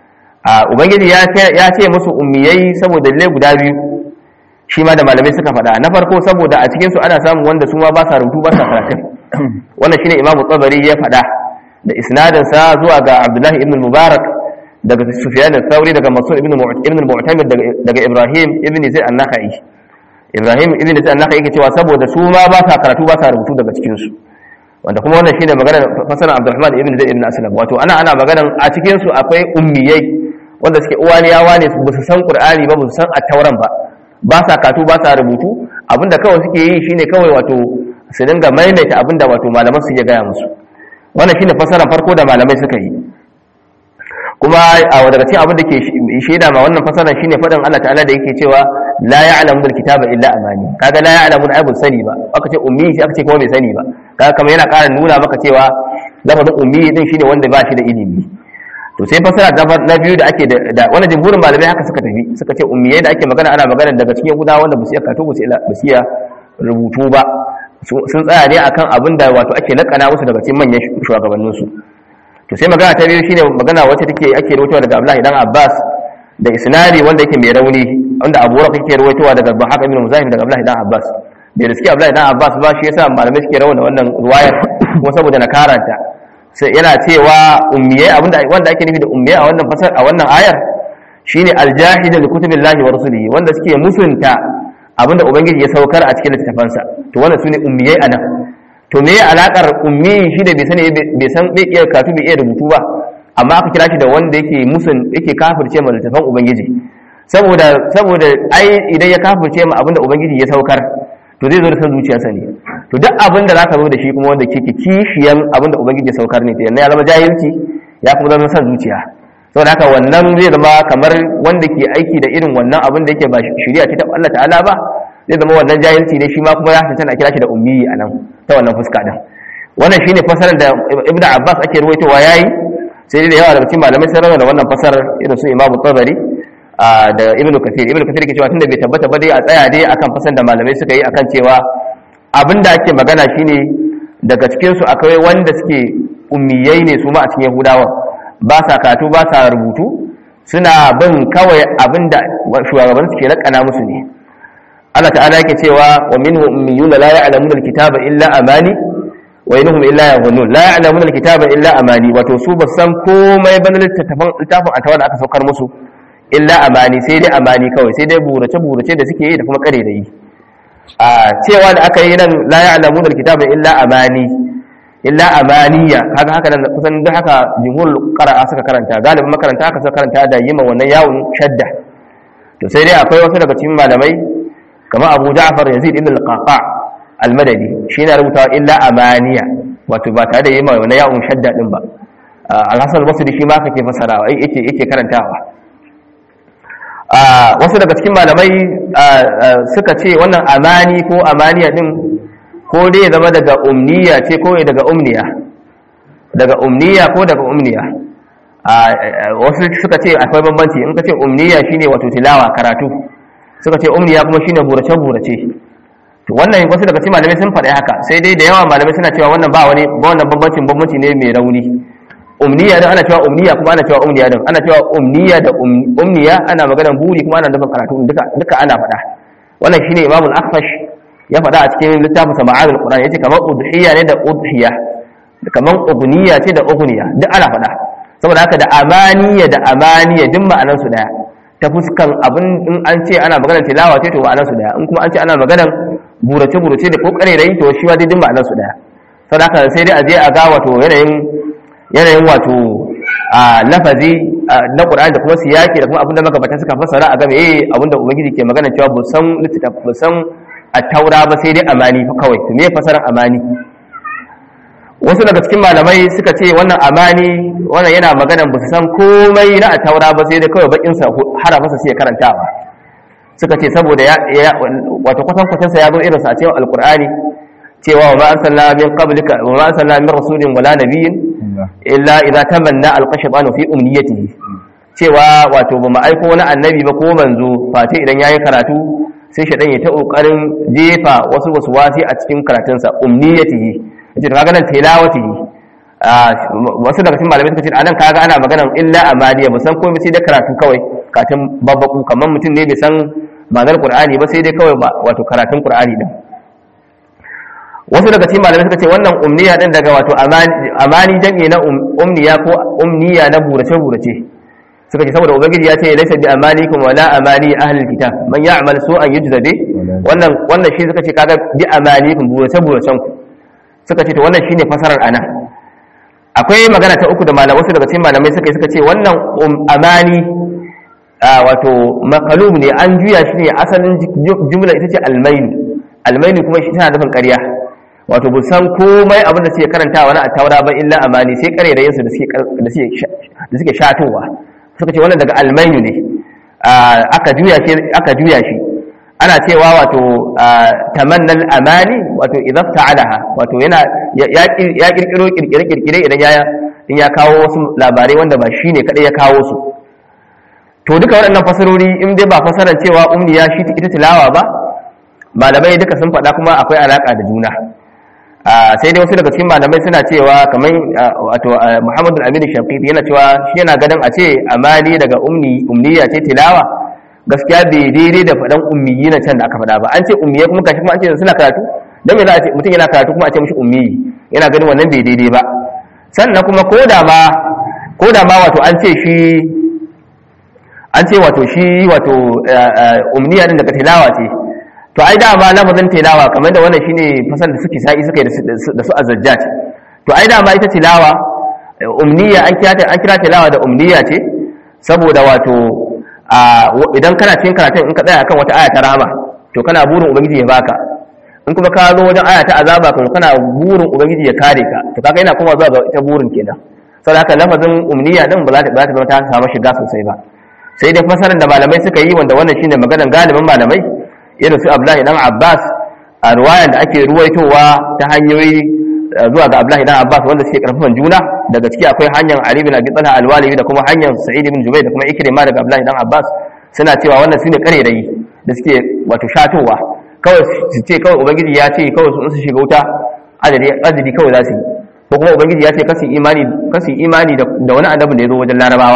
a ubangiji ya ce musu ummiyai saboda dalilai guda biyu shi ma da malamai suka faɗa na farko saboda a cikinsu ana samun wanda su ma ba sa rubutu ba sa karatun wannan shine imamu tsabari ya faɗa da isnadinsa zuwa ga abdullahi ibn mubarak daga sufyan al-thawri daga mas'ud ibn ibn mu'tamir daga ibrahim ibn zaid an-nakhai ibrahim ibn zaid an-nakhai yake cewa saboda su ma ba sa karatu ba sa rubutu daga cikin su wanda kuma wannan shine magana fasalan abdurrahman ibn zaid ibn aslam wato ana ana maganan a cikin su akwai ummiyai wanda suke uwaniyawa ne ba su san qur'ani ba ba su san at-tauran ba ba sa katu ba sa rubutu abinda kawai suke yi shine kawai wato su dinga maimaita abinda wato malaman su ya gaya musu wannan shine fasaran farko da malamai suka yi kuma a daga cikin abin da ke shaida ma wannan fasaran shine faɗin Allah ta'ala da yake cewa la ya'lamu bil kitaba illa amani kaga la ya'lamu ai bun sani ba aka ce ummi shi aka ce kuma bai sani ba kaga kamar yana ƙara nuna maka cewa lafazin ummi din shine wanda ba shi da ilimi to sai fasara na biyu da ake da wannan jumhurin malamai haka suka tafi suka ce ummiyai da ake magana ana magana daga cikin gudawa wanda ba su iya karatu ba su iya rubutu ba sun tsaya ne akan abin da wato ake lakana musu daga cikin manyan shugabannin su to sai magana ta biyu shine magana wacce take ake rawaitowa daga Abdullahi dan Abbas da isnadi wanda yake mai rauni wanda Abu Rafi yake rawaitowa daga Bahaq ibn Muzahim daga Abdullahi dan Abbas bai riski Abdullahi dan Abbas ba shi yasa malamai suke rawana wannan ruwayar kuma saboda na karanta sai yana cewa ummiyai abinda wanda ake nufi da ummiyai a wannan fasar a wannan ayar shine aljahid li kutubillahi wa rusulihi wanda suke musunta abinda ubangiji ya saukar a cikin littafansa to wannan sune ummiyai anan to me ya alakar ummi shi da bai sani bai san bai iya karatu bai iya rubutu ba amma aka kira shi da wanda yake musun yake kafirce ma littafan ubangiji saboda saboda ai idan ya kafirce ma abinda ubangiji ya saukar to zai zo da san zuciyarsa ne to duk abin da zaka zo da shi kuma wanda ke kishiyan abin da ubangiji ya saukar ne to ya zama jahilci ya kuma zama san zuciya saboda haka wannan zai zama kamar wanda ke aiki da irin wannan abin da yake ba shari'a ce ta Allah ta'ala ba zai zama wannan jahilci ne shi ma kuma ya tantance a kira shi da ummi a nan ta wannan fuska din wannan shine fasarar da Ibn Abbas ake ruwaitowa yayi sai da yawa daga cikin malamai sun rawa da wannan fasarar irin su Imam Tabari da ibnu kathir ibnu kathir ke cewa tunda bai tabbata ba dai a tsaya dai akan fasan da malamai suka yi akan cewa abinda ake magana shine daga cikin su akwai wanda suke ummiyai ne su ma a cikin yahudawa ba sa karatu ba sa rubutu suna bin kawai abinda shugaban suke lakana musu ne Allah ta'ala yake cewa wa minhu ummiyuna la ya'lamuna alkitaba illa amani wa innahum illa yadhunnun la ya'lamuna alkitaba illa amani wato su ba san komai ba littafin littafin atawa da aka saukar musu illa amani sai dai amani kawai sai dai burace-burace da suke yi da kuma kare da yi a cewa da aka yi nan la ya'lamu da kitabin illa amani illa amaniya haka haka nan kusan duk haka jumhur qara'a suka karanta galibin makaranta haka suka karanta da yima wannan yawon shadda to sai dai akwai wasu daga cikin malamai kamar Abu Ja'far Yazid ibn al-Qaqa al-Madani shi ne rubutawa illa amaniya wato ba tare da yima wannan yawon shadda din ba al-Hasan al-Basri shi ma kake fasarawa yake yake karantawa wasu daga cikin malamai suka ce wannan amani ko amaniya din ko dai zama daga umniya ce ko daga umniya daga umniya ko daga umniya wasu suka ce akwai bambanci in ka ce umniya shine wato tilawa karatu suka ce umniya kuma shine burace burace to wannan wasu daga cikin malamai sun faɗi haka sai dai da yawa malamai suna cewa wannan ba wani ba wannan bambancin bambanci ne mai rauni umniya din ana cewa umniya kuma ana cewa umniya din ana cewa umniya da umniya ana maganar buri kuma ana nufin karatu duka duka ana faɗa wannan shine Imam al-Akhfash ya faɗa a cikin littafin sa Ma'arul Qur'an yace kamar udhiya ne da udhiya kamar ugniya ce da ugniya duk ana faɗa saboda haka da amaniya da amaniya duk ma'anar su daya ta fuskan abin in an ce ana maganar tilawa ce to ma'anar su daya in kuma an ce ana maganar burace burace da kokare da yi to shi ma dai duk ma'anar su daya saboda haka sai dai a je a ga wato yanayin yanayin wato a lafazi na Qur'ani da kuma siyaki da kuma abinda magabata suka fassara a game eh abinda ubangiji ke magana cewa bu san littaf bu san at-taura ba sai dai amani fa kawai to me fasaran amani wasu daga cikin malamai suka ce wannan amani wannan yana magana bu san komai na at-taura ba sai dai kawai bakin sa harafa sa sai karantawa suka ce saboda ya wato kwatan kwatan sa ya zo irin sa a cikin alqur'ani cewa wa ma arsalna min qablika wa ma arsalna min rasulin wala nabiyyin illa idza tamanna alqashbanu fi umniyatihi cewa wato ba mu aiko wani annabi ba ko manzo face idan yayi karatu sai shaɗan ya ta ƙoƙarin jefa wasu wasu wasi a cikin karatunsa umniyatihi yace to kaga nan tilawatihi wasu daga cikin malamai suka ce anan kaga ana maganar illa amaliya ba san komai sai da karatu kawai katin babbaku kamar mutum ne bai san ma'anar qur'ani ba sai dai kawai wato karatun qur'ani din wasu daga cikin malamai suka ce wannan umniya din daga wato amani jami'i na umniya ko umniya na burace burace suka ce saboda ubangiji ya ce laysa bi amanikum wala amani ahlil kitab man ya'mal su'an yujza bi wannan wannan shi suka ce kaga bi amanikum burace buracen ku suka ce to wannan shine fasarar ana akwai magana ta uku da malamai wasu daga cikin malamai suka yi suka ce wannan amani wato maqalub ne an juya shi ne asalin jumla ita ce almainu almainu kuma shi tana nufin ƙarya wato bu san komai abin da suke karanta wani a taura ba illa amani sai kare da yinsu da suke shatowa suka ce wannan daga almainu ne aka juya shi aka juya shi ana cewa wato tamannal amani wato idan ta'alaha wato yana ya kirkiro kirkire kirkire idan ya in ya kawo wasu labarai wanda ba shine kadai ya kawo su to duka waɗannan fasarori in dai ba fasaran cewa umniya shi ita tilawa ba malamai duka sun faɗa kuma akwai alaka da juna sai dai wasu daga cikin malamai suna cewa kamar wato Muhammadu Aminu Shafiqi yana cewa shi yana ganin a ce amali daga umni umniya ce tilawa gaskiya bai daidai da faɗan ummiyi na can da aka faɗa ba an ce ummiye kuma kashi kuma an ce suna karatu dan me za a ce mutum yana karatu kuma a ce mishi ummiyi yana ganin wannan bai daidai ba sannan kuma ko da ma ko da ma wato an ce shi an ce wato shi wato umniya din daga tilawa ce to ai dama lafazin tilawa kamar da wannan shine fasal da suke sai suka yi da su azzajjat to ai dama ita tilawa umniya an kira ta an kira tilawa da umniya ce saboda wato idan kana cikin karatun in ka tsaya akan wata aya ta rahama to kana burin ubangiji ya baka in kuma ka zo wajen aya ta azaba kuma kana burin ubangiji ya kare ka to kaga yana kuma zuwa ga ita burin kenan saboda haka lafazin umniya din ba za ta zama ta samu shiga sosai ba sai dai fasarar da malamai suka yi wanda wannan shine maganar galibin malamai irin su Abdullahi dan Abbas a ruwayan da ake ruwaitowa ta hanyoyi zuwa ga Abdullahi dan Abbas wanda suke karfafan juna daga ciki akwai hanyar Ali bin Abi Talha al-Walibi da kuma hanyar Sa'id bin Jubayr da kuma Ikrima daga Abdullahi dan Abbas suna cewa wannan sune karerayi da suke wato shatowa kawai su ce kawai ubangiji ya ce kawai su shiga wuta adadi adadi kawai za su yi ko kuma ubangiji ya ce kasu imani kasu imani da wani annabin da ya zo wajen larabawa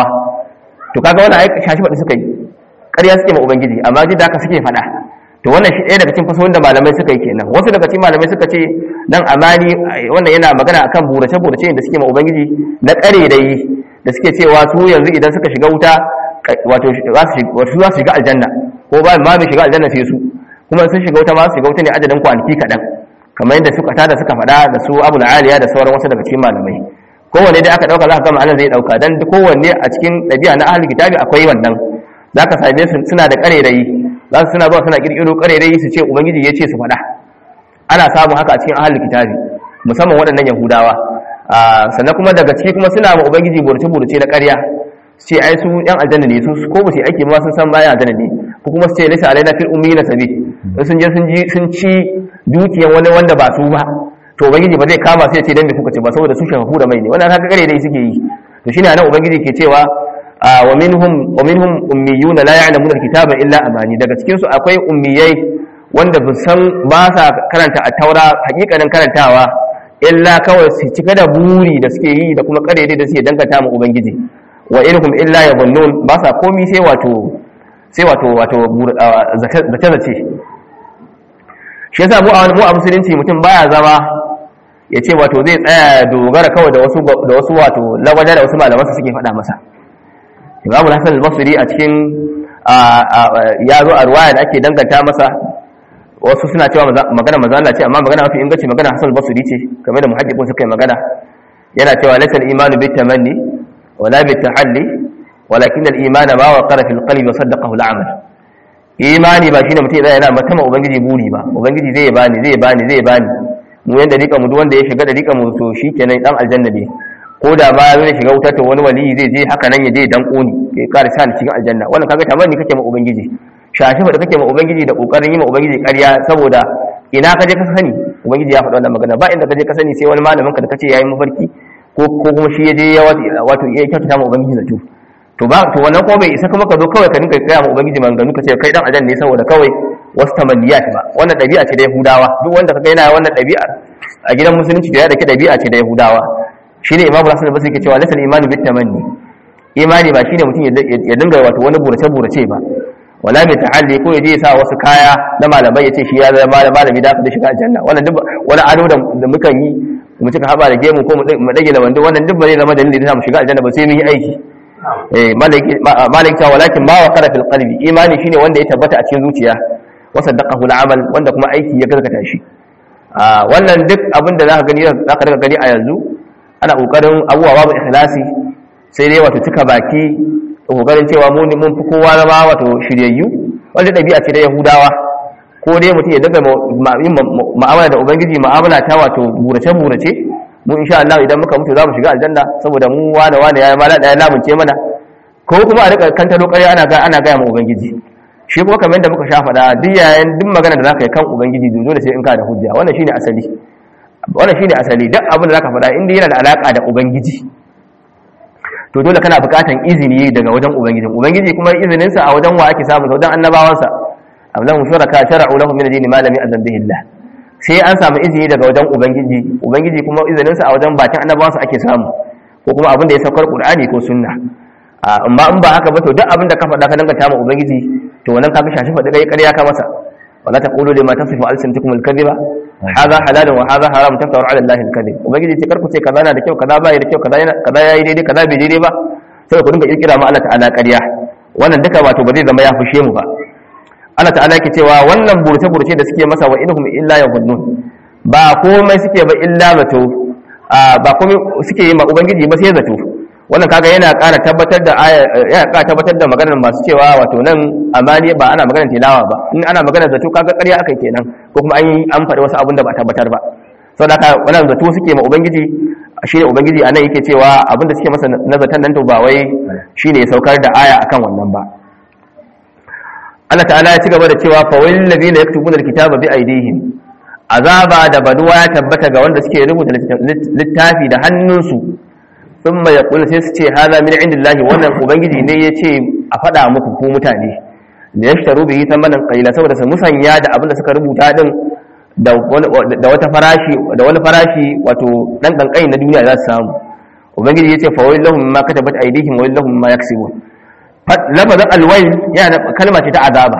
to kaga wannan ai shashi faɗi suka yi ƙarya suke ma ubangiji amma duk da haka suke faɗa to wannan shi ɗaya daga cikin fasohin da malamai suka yi kenan wasu daga cikin malamai suka ce dan amani wannan yana magana akan burace burace da suke ma ubangiji na ƙare da yi da suke cewa su yanzu idan suka shiga wuta wato za su shiga aljanna ko ba ma bai shiga aljanna sai su kuma sun shiga wuta ma su shiga wuta ne adadin kwanaki kaɗan kamar yadda suka tada suka faɗa da su abu aliya da sauran wasu daga cikin malamai kowanne dai aka ɗauka za ka gama anan zai ɗauka don kowanne a cikin ɗabi'a na ahalin kitabi akwai wannan za ka same su suna da ƙarerayi za su suna zuwa suna ƙirƙiro ƙarerayi su ce ubangiji ya ce su faɗa ana samun haka a cikin ahalin kitabi musamman waɗannan yahudawa sannan kuma daga ciki kuma suna ma ubangiji burce-burce na ƙarya su ce ai su yan aljanna ne su ko ba su aiki ma sun san bayan aljanna ne ko kuma su ce lisa alaina fil ummi na sabi in sun je sun ci dukiyan wani wanda ba su ba to ubangiji ba zai kama sai ya ce dan me kuka ce ba saboda su shafafu da mai ne wannan haka kare dai suke yi to shine anan ubangiji ke cewa wa minhum wa minhum ummiyuna la ya'lamuna alkitaba illa amani daga cikin su akwai ummiyai wanda ba san ba sa karanta a taura hakikanin karantawa illa kawai su cika da buri da suke yi da kuma kare da suke danganta mu ubangiji wa inhum illa yadhunnun ba sa komi sai wato sai wato wato zace zace shi yasa mu a mu a musulunci mutum baya zama ya ce wato zai tsaya dogara kawai da wasu da wasu wato lagwaja da wasu malamansa suke faɗa masa imamu hasan al-basri a cikin ya zo a ruwaya da ake danganta masa wasu suna cewa magana manzo Allah ce amma magana mafi inganci magana hasan al-basri ce kamar da muhaddiqun suka yi magana yana cewa laysa al-imanu bit tamanni wala bit tahalli walakin al-imana ma waqara fil qalbi wa saddaqahu al-amal imani ba shine mutum yana matama ubangiji buri ba ubangiji zai bani zai bani zai bani mu yanda rika mu duk wanda ya shiga da rika mu to shikenan dan aljanna ne ko da ba zai shiga wutar to wani wali zai je haka nan ya je dan koni ya kare sa cikin aljanna wannan kaga tamanni kake ma ubangiji shashi da kake ma ubangiji da kokarin yi ma ubangiji ƙarya saboda ina ka je ka sani ubangiji ya faɗa wannan magana ba inda ka je ka sani sai wani malamin ka da kace yayi mafarki ko ko kuma shi ya je ya wato ya kyautata ma ubangiji zato to ba to wannan ko bai isa kuma ka zo kawai ka dinga kaya ma ubangiji maganganu ka ce kai dan ajan ne saboda kawai wasu tamanniyat ba wannan ɗabi'a ce da yahudawa duk wanda kaga yana wannan ɗabi'a a gidan musulunci da ya dake ɗabi'a ce da yahudawa shine imamu hasan basri ke cewa lasal imanu bit tamanni imani ba shine mutum ya dinga wato wani burace burace ba wala mai ta'alli ko ya je ya sa wasu kaya na malamai ya ce shi ya zama malami da aka shiga aljanna wannan duk wani ado da mukan yi mu cika haba da gemu ko mu dage da wando wannan duk ba zai zama dalili da mu shiga aljanna ba sai mun yi aiki eh malaki cewa walakin ma wa qara fil qalbi imani shine wanda ya tabbata a cikin zuciya wa saddaqahu al-amal wanda kuma aiki ya gaskata shi wannan duk abin da zaka gani zaka riga gani a yanzu ana kokarin abubuwa babu ikhlasi sai dai wato cika baki kokarin cewa mu mun fi kowa zama wato shiryayyu wanda dabi'a ce da yahudawa ko dai mutum ya daga ma'amala da ubangiji ma'amala ta wato burace burace mu insha Allah idan muka mutu za mu shiga aljanna saboda mu wane wane ya mala da ya lamunce mana ko kuma a rika kanta lokari ana ga ana ga mu ubangiji shi kuma kamar yadda muka sha faɗa duk yayin duk magana da zaka yi kan ubangiji dole sai in ka da hujja wannan shine asali wannan shine asali duk abin da zaka faɗa inda yana da alaka da ubangiji to dole kana buƙatan izini daga wajen ubangiji ubangiji kuma izinin sa a wajen wa ake samu wajen annabawansa am lahum shuraka shara'u lahum min ad-din ma lam ya'zan bihi Allah sai an samu izini daga wajen ubangiji ubangiji kuma izinin sa a wajen bakin annabawansa ake samu ko kuma abin da ya saukar qur'ani ko sunna amma in ba haka ba to duk abin da ka faɗa ka danganta ma ubangiji to wannan ka shashi faɗi kai ƙarya ka masa wala taqulu lima tasifu alsinatukum alkadhiba hadha halalun wa hadha haram taftaru ala allahi alkadhib ubangiji ce karku ce kaza na da kyau kaza bai da kyau kaza yana kaza yayi daidai kaza bai daidai ba sai ku dinga kirkira ma Allah ta'ala ƙarya wannan duka wato ba zai zama ya fushe mu ba Allah ta'ala yake cewa wannan burce burce da suke masa wa inhum illa yahunnun ba komai suke ba illa zato ba komai suke yi ma ubangiji ba sai zato wannan kaga yana ƙara tabbatar da yana ƙara tabbatar da maganar masu cewa wato nan amani ba ana maganar tilawa ba in ana maganar zato kaga ƙarya akai kenan ko kuma an yi an faɗi wasu abun da ba tabbatar ba saboda haka wannan zato suke ma ubangiji shine ubangiji anan yake cewa abin da suke masa na zaton nan to ba wai shine ya saukar da aya akan wannan ba Allah ta'ala ya ci gaba da cewa fa wal ladina yaktubuna alkitaba bi aydihim azaba da baduwa ya tabbata ga wanda suke rubuta littafi da hannunsu sun mai kula sai su ce haza min indillahi wannan ubangiji ne ya ce a faɗa muku ko mutane da ya shitaru bihi thamanan qalila saboda su musanya da abin da suka rubuta din da wata farashi da wani farashi wato dan kankai na duniya za su samu ubangiji ya ce fa wai lahum ma katabat aydihim wa lahum ma yaksibun lafazin alwayl yana kalma ce ta azaba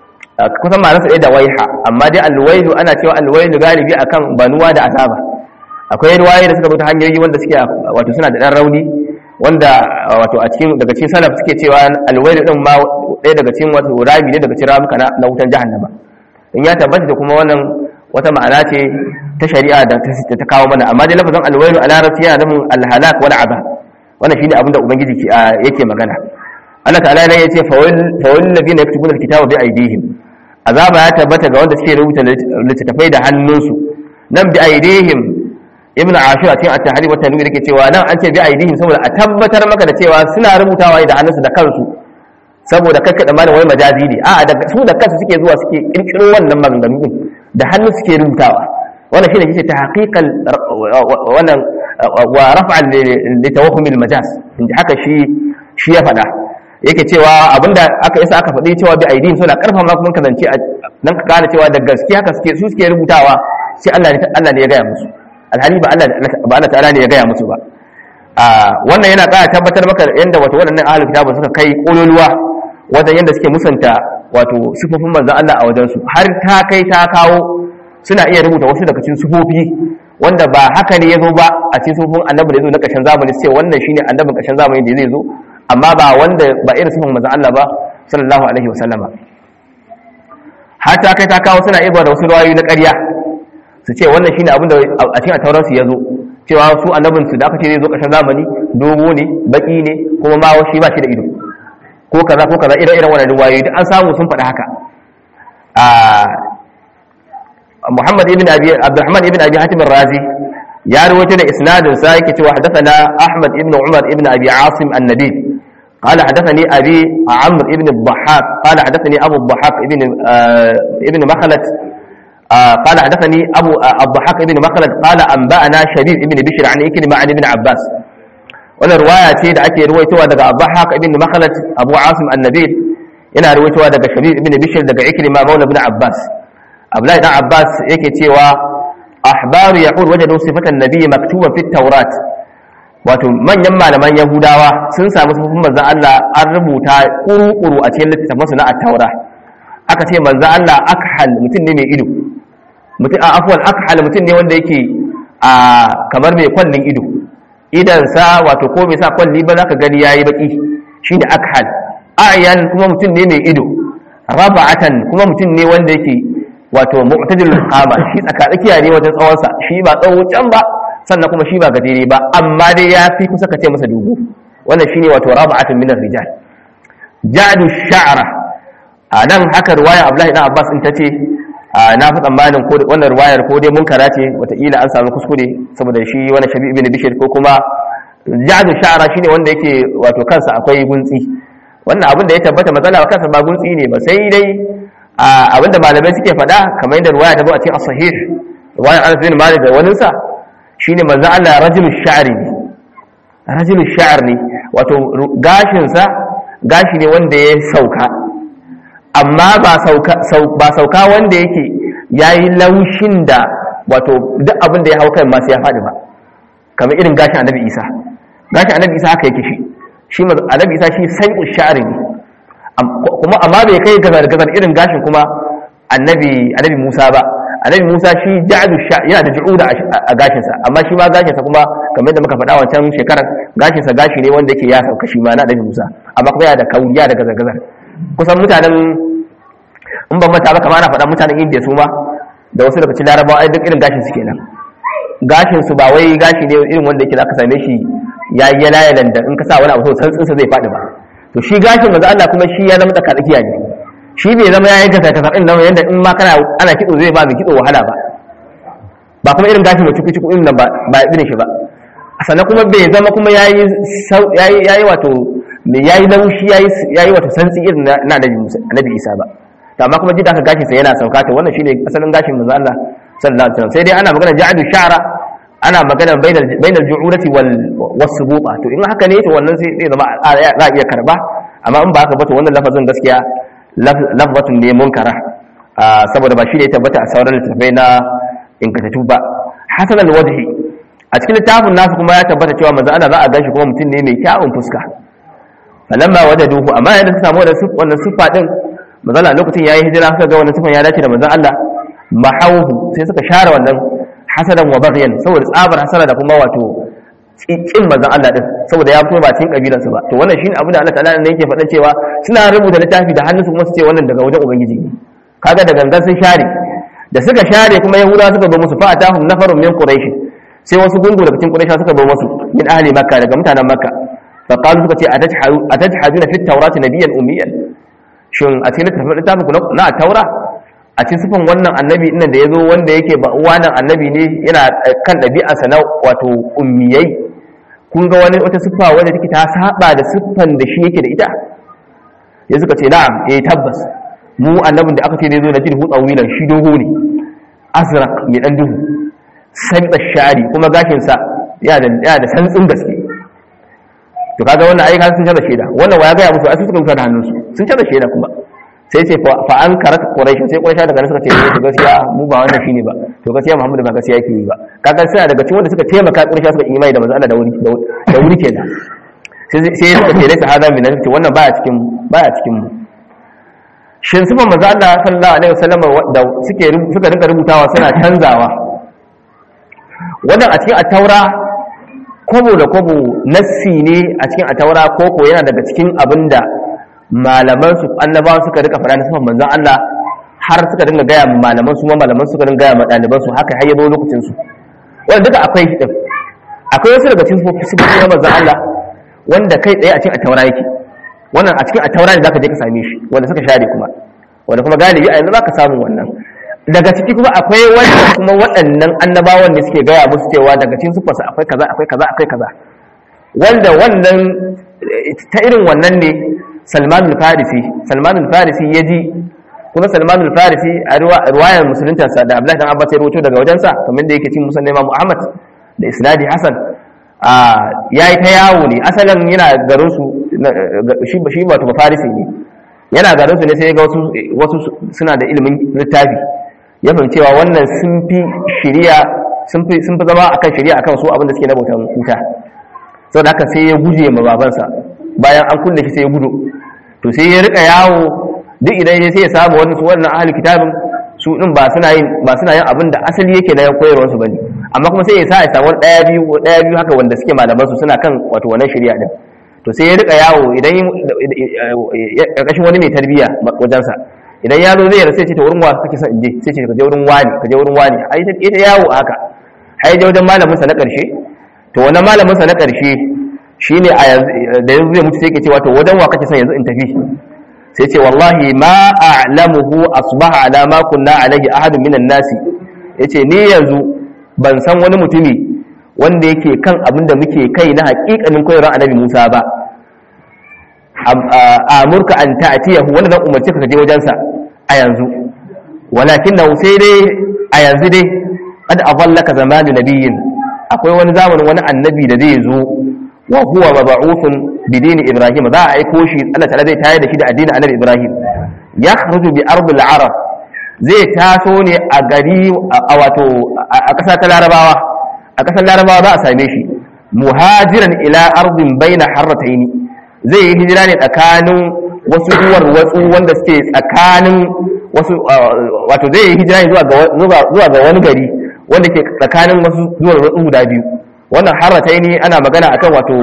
kusan ma nasa da waiha amma dai alwailu ana cewa alwailu galibi akan banuwa da azaba akwai ruwaye da suka bi ta hanyoyi wanda suke wato suna da dan rauni wanda wato a cikin daga cikin salaf suke cewa alwailu din ma ɗaya daga cikin wato rami ne daga cikin ramuka na wutan jahannama in ya tabbata da kuma wannan wata ma'ana ce ta shari'a da ta kawo mana amma dai lafazin alwailu a larabci yana nufin alhalak wal azab wannan shine abin da ubangiji yake magana Allah ta'ala ne yace fa wal ladina yaktubuna alkitaba bi aydihim azaba ya tabbata ga wanda suke rubuta littattafai da hannunsu nan bi aydihim ibn ashur a cikin at-tahrir wa tanwir yake cewa nan an ce bi aidihim saboda a tabbatar maka da cewa suna rubutawa da hannunsu da kansu saboda kakka da malam wai majazi ne a'a da su da kansu suke zuwa suke kirkiro wannan maganganu din da hannu suke rubutawa wannan shine yake ta haqiqal wannan wa raf'an li tawahhum al-majaz inda haka shi shi ya fada yake cewa abinda aka isa aka faɗi cewa bi aidihim suna karfa ma kuma kazance dan ka gane cewa da gaskiya haka suke su suke rubutawa sai Allah ne Allah ne ya gaya musu alhali ba Allah ta'ala ne ya gaya musu ba wannan yana ƙara tabbatar maka yadda wato waɗannan ahlul kitabun suka kai kololuwa wajen yadda suke musanta wato sifofin manzon Allah a wajen su har ta kai ta kawo suna iya rubuta wasu daga cikin sifofi wanda ba haka ne yazo ba a cikin sifofin annabi da yazo na ƙarshen zamani sai wannan shine annabin ƙarshen zamani da zai zo amma ba wanda ba irin sifofin manzon Allah ba sallallahu alaihi wasallama har ta kai ta kawo suna iya da wasu rawayoyi na ƙarya su ce wannan shine abin da a cikin tauransu ya zo cewa su annabin su da aka ce zai zo ƙarshen zamani dogo ne baki ne kuma ma shi ba shi da ido ko kaza ko kaza irin irin wannan riwayoyi duk an samu sun faɗi haka a Muhammad ibn Abi Abdurrahman ibn Abi Hatim razi ya rawaito da isnadin sa yake cewa hadathana Ahmad ibn Umar ibn Abi Asim an-Nabi قال حدثني أبي عمرو ابن الضحاك قال حدثني أبو الضحاك ابن آه ابن مخلد آه قال حدثني أبو آه الضحاك ابن مخلد قال أنبأنا شبيب ابن بشر عن إكرمة عن ابن عباس ولا رواية تيد أكي رويتها دقى الضحاك ابن مخلد أبو عاصم النبيل إنا رويتها دقى شبيب ابن بشر دقى إكرمة مولى ابن عباس أبلاي ابن عباس يكي تيوا أحبار يقول وجدوا صفة النبي مكتوبة في التوراة wato manyan malaman yahudawa sun samu sufufin manzan Allah an rubuta kuru-kuru a cikin littattafansu na attaura aka ce manzan Allah akhal mutum ne mai ido mutum a afuwan akhal mutum ne wanda yake a kamar mai kwallin ido idansa wato ko bai sa kwalli ba za ka gani yayi baki shi da akhal ayan kuma mutum ne mai ido raba'atan kuma mutum ne wanda yake wato mu'tadil qama shi tsakatsakiya ne wajen tsawonsa shi ba tsawo can ba sannan kuma shi ba gajere ba amma dai ya fi kusa ka ce masa dogo wannan shine wato raba'atun min rijal ja'du sha'ra a nan haka ruwaya Abdullahi dan Abbas in tace na fi tsammanin ko wannan ruwayar ko dai munkara ce wataƙila an samu kuskure saboda shi wani shabi ibn bishir ko kuma ja'du sha'ra shine wanda yake wato kansa akwai guntsi wannan abin da ya tabbata matsala ba kansa ba guntsi ne ba sai dai abin da malamai suke faɗa kamar yadda ruwaya ta zo a cikin as-sahih ruwayar Anas bin Malik da waninsa shine manzo Allah rajulul sha'ri ne rajulul sha'r ne wato gashinsa gashi ne wanda ya sauka amma ba sauka ba sauka wanda yake yayi laushin da wato duk abin da ya hau kai ma sai ya fadi ba kamar irin gashin Annabi Isa gashin Annabi Isa haka yake shi shi Annabi Isa shi sai'u sha'ri ne kuma amma bai kai gazar gazar irin gashin kuma Annabi Annabi Musa ba annabi Musa shi ja'adu sha yana da ju'uda a gashinsa amma shi ma gashinsa kuma kamar yadda muka faɗa wancan shekarar gashinsa gashi ne wanda yake ya sauka shi ma na annabi Musa amma kuma yana da kauriya da gazar-gazar kusan mutanen in ban mata ba kamar ana faɗa mutanen Indiya su ma da wasu daga cikin Larabawa ai duk irin gashin su kenan gashin su ba wai gashi ne irin wanda yake zaka same shi ya yi layalan da in ka sa wani abu so santsin sa zai faɗi ba to shi gashin manzo Allah kuma shi ya zama tsakatsakiya ne shi bai zama yayin kasa kasa din nan yanda in ma kana ana kitso zai ba mai kitso wahala ba ba kuma irin gashi mai ciku ciku din nan ba ba irin shi ba sannan kuma bai zama kuma yayi yayi yayi wato me yayi laushi yayi yayi wato santsi irin na Annabi Musa Annabi Isa ba to amma kuma jida ka gashin sa yana sauka to wannan shine asalin gashin manzo Allah sallallahu alaihi wasallam sai dai ana magana ja'adu sha'ra ana magana bainal bainal ju'urati wal wasubuta to in haka ne to wannan sai zai zama za a iya karba amma in ba haka ba to wannan lafazin gaskiya lafzatun ne munkara saboda ba shi ne tabbata a sauran littattafai na ingantattu ba hasan alwajhi a cikin littafin nasu kuma ya tabbata cewa manzo Allah za a ganshi kuma mutum ne mai kyawun fuska falamma wajaduhu amma yadda suka samu wannan siffa din manzo Allah lokacin yayi hijira suka ga wannan siffan ya dace da manzo Allah mahawhu sai suka share wannan hasadan wa baghyan saboda tsabar hasara da kuma wato kin manzon Allah din saboda ya fito ba cikin kabilansa ba to wannan shine abin da Allah ta'ala ne yake faɗan cewa suna rubuta littafi da hannunsu kuma su ce wannan daga wajen ubangiji ne kaga da gangan sun share da suka share kuma yahuda suka zo musu fa atahum nafarun min quraish sai wasu gungu daga cikin quraish suka zo musu min ahli makka daga mutanen makka fa qalu suka ce atajhaduna fi tawrati nabiyyan ummiyan shin a cikin littafin ku na taura a cikin sifan wannan annabi ɗin da ya zo wanda yake ba wannan annabi ne yana kan ɗabi'arsa na wato ummiyai kun ga wani wata siffa wanda take ta saba da siffan da shi yake da ita ya suka ce na'am eh tabbas mu annabin da aka ce ne zo da jirhu tsawilan shi dogo ne azraq mai dan duhu sabita shari kuma gashin sa ya da ya da santsin gaske to kaga wannan ayyuka sun canza shaida wannan waya ga ya musu ai suka mutu da hannunsu sun canza shaida kuma sai ce fa an karat quraish sai quraish daga nan suka ce to gaskiya mu ba wannan shine ba to gaskiya muhammadu ba gaskiya yake yi ba kaga suna daga cikin wanda suka taimaka quraish suka imani da manzo Allah da wuri da wuri kenan sai sai suka ce laysa hada min ce wannan baya cikin baya cikin mu shin sifan manzo Allah sallallahu alaihi wasallam da suke suka rinka rubutawa suna canzawa wannan a cikin at-taura kobo da kobo nassi ne a cikin at-taura koko yana daga cikin abinda malaman su annabawa suka rika fara sifan manzon Allah har suka dinga gaya malaman su ma malaman suka dinga gaya ma ɗaliban su haka har ya zo lokacin su wanda duka akwai din akwai wasu daga cikin sifofi na manzon Allah wanda kai tsaye a cikin at-taura yake wannan a cikin at-taura ne zaka je ka same shi wanda suka share kuma wanda kuma galibi a yanzu zaka samu wannan daga ciki kuma akwai wanda kuma waɗannan annabawan ne suke gaya musu cewa daga cikin sifarsa akwai kaza akwai kaza akwai kaza wanda wannan ta irin wannan ne salman al-farisi salman al-farisi ya ji kuma salman al-farisi a ruwayar musuluntarsa da abdullahi dan abbas ya rawaito daga wajensa kamar da yake cin musulun imam muhammad da isnadi hasan ya yi ta yawo ne asalin yana garin su shi ba shi wato ba farisi ne yana garin su ne sai ga wasu wasu suna da ilimin littafi ya fahimci cewa wannan sun fi shari'a sun fi sun fi zama akan shari'a akan su abin da suke na bautan wuta saboda haka sai ya guje ma babansa bayan an kulle shi sai ya gudu to sai ya rika yawo duk idan ya sai ya samu wani su wannan ahli kitabin su din ba suna yin ba suna yin abin da asali yake na koyarwar su bane amma kuma sai ya sa ya samu daya biyu daya biyu haka wanda suke malaman su suna kan wato wannan shari'a din to sai ya rika yawo idan karkashin wani mai tarbiya wajen sa idan ya zo zai rasa ce ta wurin wa kake son je sai ce ka je wurin wani ka je wurin wani ai ita yawo haka ai je wajen malamin sa na karshe to wannan malamin sa na karshe shine a yanzu da yanzu zai mutu sai ke cewa to wajen wa kake son yanzu in tafi sai ce wallahi ma a'lamuhu asbaha ala ma kunna alaihi ahadun minan nasi yace ni yanzu ban san wani mutumi wanda yake kan abin da muke kai na hakikanin koyarwar annabi Musa ba amurka an ta'tiyahu wanda zan umarci ka je wajen sa a yanzu walakinnahu sai dai a yanzu dai qad avallaka zamanu nabiyyin akwai wani zamanin wani annabi da zai zo wa huwa mab'uthun bi dini ibrahim za a aiko shi Allah ta'ala zai tayar da shi da addinin annabi ibrahim ya kharuju bi ardil arab zai taso ne a gari a wato a ƙasa ta larabawa a ƙasar larabawa za a same shi muhajiran ila ardin baina harrataini zai yi hijira ne tsakanin wasu duwar watsu wanda suke tsakanin wasu wato zai yi hijira ne zuwa ga wani gari wanda ke tsakanin wasu duwar watsu guda biyu wannan harratai ne ana magana akan wato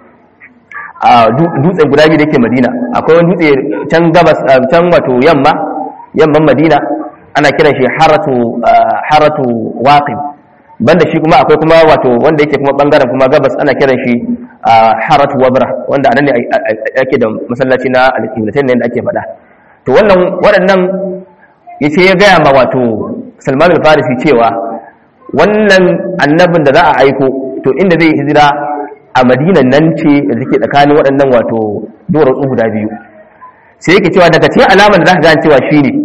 dutsen guda biyu da ke madina akwai wani dutse can gabas can wato yamma yamman madina ana kiran shi haratu haratu waqib banda shi kuma akwai kuma wato wanda yake kuma bangaren kuma gabas ana kiran shi haratu wabra wanda anan ne ake da masallaci na al-qiblatain ne da ake faɗa to wannan waɗannan yace ya gaya ma wato Salman al-Farisi cewa wannan annabin da za a aiko to inda zai hijira a madinan nan ce da take tsakanin waɗannan wato duwatsu guda biyu sai yake cewa daga cikin alamar da za ka gane cewa shi ne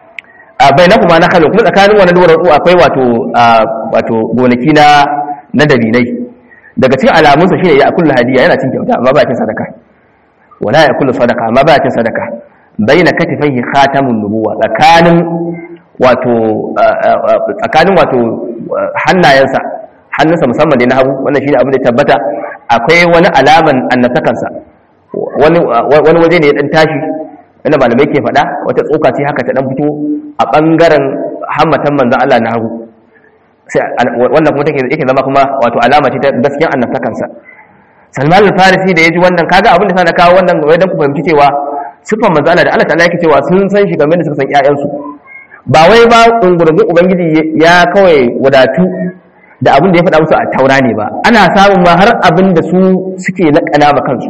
a bai na kuma na kalo kuma tsakanin wannan duwatsu akwai wato wato gonaki na na dabinai daga cikin alamunsa shi ne ya kullu hadiya yana cin kyauta amma ba cin sadaka wala ya kullu sadaka amma ba cin sadaka baina katifaihi khatamun nubuwa tsakanin wato tsakanin wato hannayensa hannunsa musamman da na hagu wannan shi ne abin da tabbata akwai wani alaman annatakansa wani waje ne ya dan tashi wanda malamai ke faɗa wata tsoka ce haka ta dan fito a ɓangaren hammatan manzan Allah na hagu sai wannan kuma take yake zama kuma wato alama ce ta gaskiyar annatakansa Salman al-Farisi da ya ji wannan kaga abin da sa na kawo wannan wai dan ku fahimci cewa sifan manzan Allah da Allah ta'ala yake cewa sun san shi game da suka san ƴaƴansu ba wai ba ungurgun ubangiji ya kawai wadatu da abin da ya faɗa musu a taura ne ba ana samun ma har abin da su suke naƙala ma kansu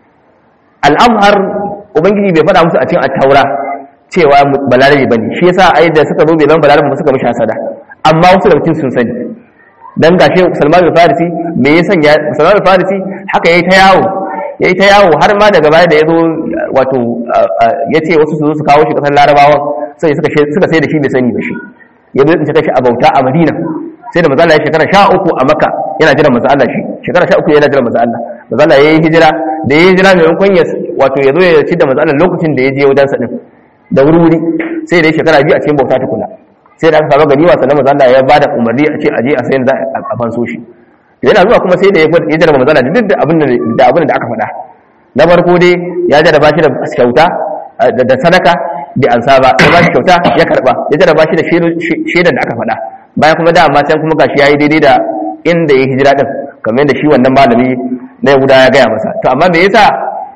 al'amhar ubangiji bai faɗa musu a cikin taura cewa balarabe ba ne shi yasa ai da suka zo bai zan balarabe ba suka mishi hasada amma wasu daga sun sani dan gashe salman al-farisi me ya sanya salman al-farisi haka yayi ta yawo yayi ta yawo har ma daga baya da ya zo wato ya ce wasu su zo su kawo shi kasar larabawan sai suka sai da shi bai sani ba shi ya zo ya shi a bauta a madina sai da mazala ya shekara sha uku a maka yana jiran maza Allah shi shekara sha uku yana jiran maza Allah maza Allah ya yi hijira da ya yi hijira maimakon ya wato ya zo ya ci da maza Allah lokacin da ya je wajen sa din da wuri sai da ya shekara biyu a cikin bauta tukuna sai da aka samu gani wasa na maza Allah ya bada umarni a ce a je a sayan za a fanso shi yana zuwa kuma sai da ya jarraba maza Allah duk da abin da abin da aka faɗa na farko dai ya jarraba shi da kyauta da sadaka bai ansa ba ya ba shi kyauta ya karba ya jarraba shi da shaidan da aka faɗa bayan kuma dama can kuma gashi yayi daidai da inda ya hijira din kamar yadda shi wannan malami na Yahuda ya gaya masa to amma me yasa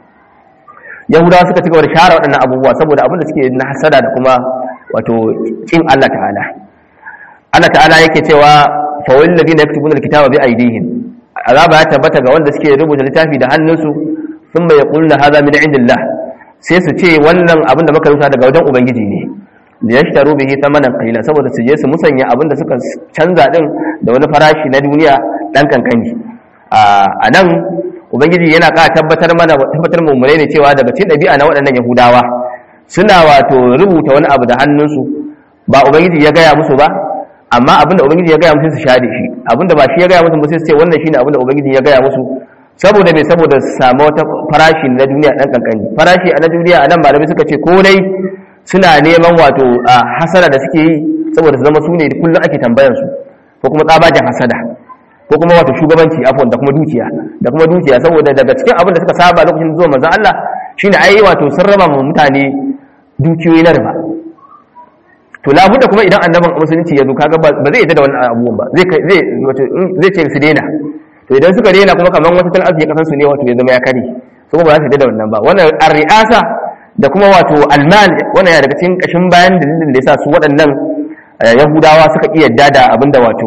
Yahudawa suka cigaba da share waɗannan abubuwa saboda abin da suke na hasada da kuma wato kin Allah ta'ala Allah ta'ala yake cewa fa wal ladina yaktubuna alkitaba bi aydihim azaba ya tabbata ga wanda suke rubuta littafi da hannunsu thumma yaquluna hadha min indillah sai su ce wannan abin da muka rubuta daga wajen ubangiji ne da ya shitaru bihi thamanan qalila saboda su je su musanya abin da suka canza din da wani farashi na duniya dan kankani a nan ubangiji yana ƙara tabbatar mana tabbatar mu ne cewa daga cikin ɗabi'a na waɗannan yahudawa suna wato rubuta wani abu da hannunsu ba ubangiji ya gaya musu ba amma abinda ubangiji ya gaya musu su shade shi abinda ba shi ya gaya musu ba sai su ce wannan shine abinda ubangiji ya gaya musu saboda me saboda su samu wata farashi na duniya dan kankani farashi a na duniya a nan malamai suka ce ko dai suna neman wato hasara da suke yi saboda su zama su ne kullum ake tambayar su ko kuma tsabajin hasada ko kuma wato shugabanci afwan da kuma dukiya da kuma dukiya saboda daga cikin abin da suka saba lokacin zuwa manzon Allah shine ai wato sun raba mu mutane dukiyoyi na riba to labudda kuma idan annaban musulunci ya zo kaga ba zai yadda da wannan abubuwan ba zai zai wato zai ce su daina to idan suka daina kuma kaman wata tal arziki kasan su ne wato ya zama ya kare su ba za su yadda da wannan ba wannan ar-ri'asa da kuma wato almal wannan ya daga cikin kashin bayan dalilin da yasa su waɗannan yahudawa suka iya yadda da abinda wato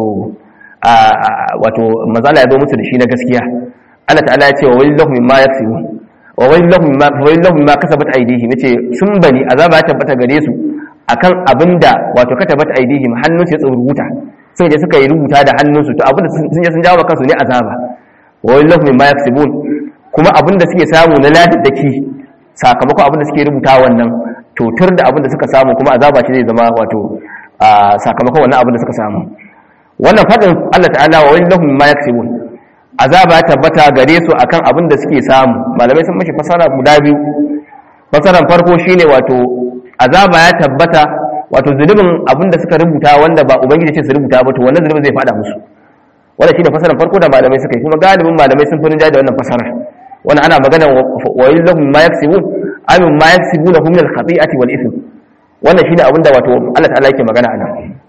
wato mazala ya zo musu da shi na gaskiya Allah ta'ala ya ce wa wallahu mimma yaksibun wa wallahu mimma wa wallahu mimma kasabat aydihim yace sun bani azaba ya tabbata gare su akan abinda wato katabat aydihim hannun su ya rubuta sun je suka yi rubuta da hannunsu to abinda sun je sun jawo kansu ne azaba wa wallahu mimma yaksibun kuma abinda suke samu na ladaddaki sakamakon abinda suke rubuta wannan to tur da abinda suka samu kuma azaba shi zai zama wato sakamakon wannan abinda suka samu wannan fadin Allah ta'ala wa wallahu mimma yaksibun azaba ya tabbata gare su akan abin da suke samu malamai sun mashi fasara guda biyu fasaran farko shine wato azaba ya tabbata wato zulubin abin da suka rubuta wanda ba ubangiji ce su rubuta ba to wannan zulubin zai fada musu wannan shine fasaran farko da malamai suka yi kuma galibin malamai sun furin da wannan fasarar wannan ana magana wa yallahum ma yaksibun amin ma yaksibuna hum min al-khati'ati wal ithm wannan shine abin da wato Allah ta'ala yake magana anan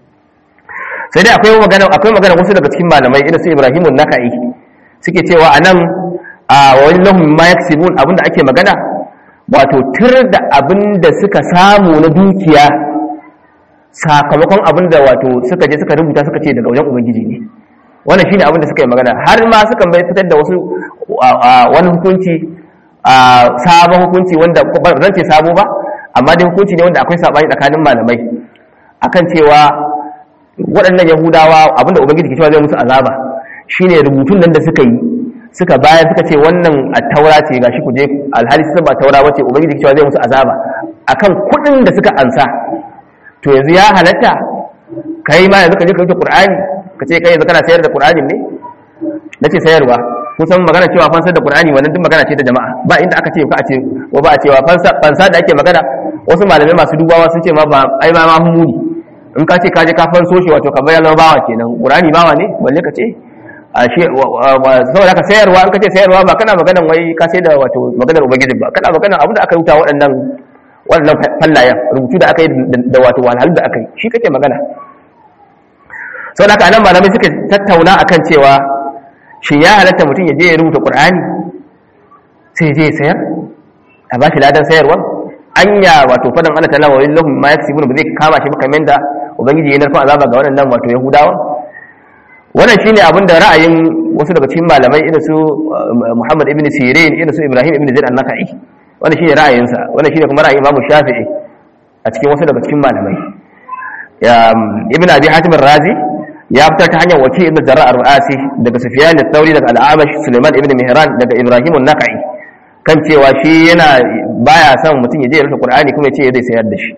sai dai akwai magana akwai magana wasu daga cikin malamai irin su Ibrahimun Nakai suke cewa anan a wallahum ma yaksibun abinda ake magana wato tur da abinda suka samu na dukiya sakamakon abinda wato suka je suka rubuta suka ce daga wajen ubangiji ne wannan shine abinda suka yi magana har ma suka bai fitar da wasu wani hukunci sabon hukunci wanda ba zan ce sabo ba amma dai hukunci ne wanda akwai sabani tsakanin malamai akan cewa waɗannan yahudawa abinda ubangiji ke cewa zai musu azaba shine rubutun nan da suka yi suka bayar suka ce wannan a taura ce gashi ku je alhali sun ba taura bace ubangiji ke cewa zai musu azaba akan kuɗin da suka ansa to yanzu ya halatta kai ma yanzu ka je ka rubuta qur'ani ka ce kai yanzu kana sayar da qur'anin ne nace sayarwa kusan magana cewa fansar da qur'ani wannan duk magana ce da jama'a ba inda aka ce ka a ce wa ba a cewa fansa fansa da ake magana wasu malamai masu dubawa sun ce ma ba ai ma ma muni in ka ce ka je ka fanso shi wato kamar ya zama bawa kenan qur'ani bawa ne balle ka ce a shi saboda ka sayarwa in ka ce sayarwa ba kana maganan wai ka sai da wato maganar ubangiji ba kana maganan abin da aka rubuta waɗannan waɗannan fallayen rubutu da aka yi da wato walhalin da aka yi shi kake magana saboda haka anan malamai suka tattauna akan cewa shi ya halatta mutum ya je ya rubuta qur'ani sai je ya sayar a ba shi ladan sayarwa anya wato fadan Allah ta'ala wa lahum ma yaksibun ba zai kama shi ba kamar da ubangiji ya narkon azaba ga waɗannan wato yahudawa wannan shine abin da ra'ayin wasu daga cikin malamai irin su Muhammad ibn Sirin irin su Ibrahim ibn Zaid an-Nakhai wannan shine ra'ayinsa wannan shine kuma ra'ayin Imam Shafi'i a cikin wasu daga cikin malamai ya Ibn Abi Hatim ar-Razi ya fitar ta hanyar waki ibn Jarrah ar-Ru'asi daga Sufyan al-Thawri daga Al-Amash Sulaiman ibn Mihran daga Ibrahim an-Nakhai kan cewa shi yana baya son mutum ya je ya rubuta Qur'ani kuma ya ce zai sayar da shi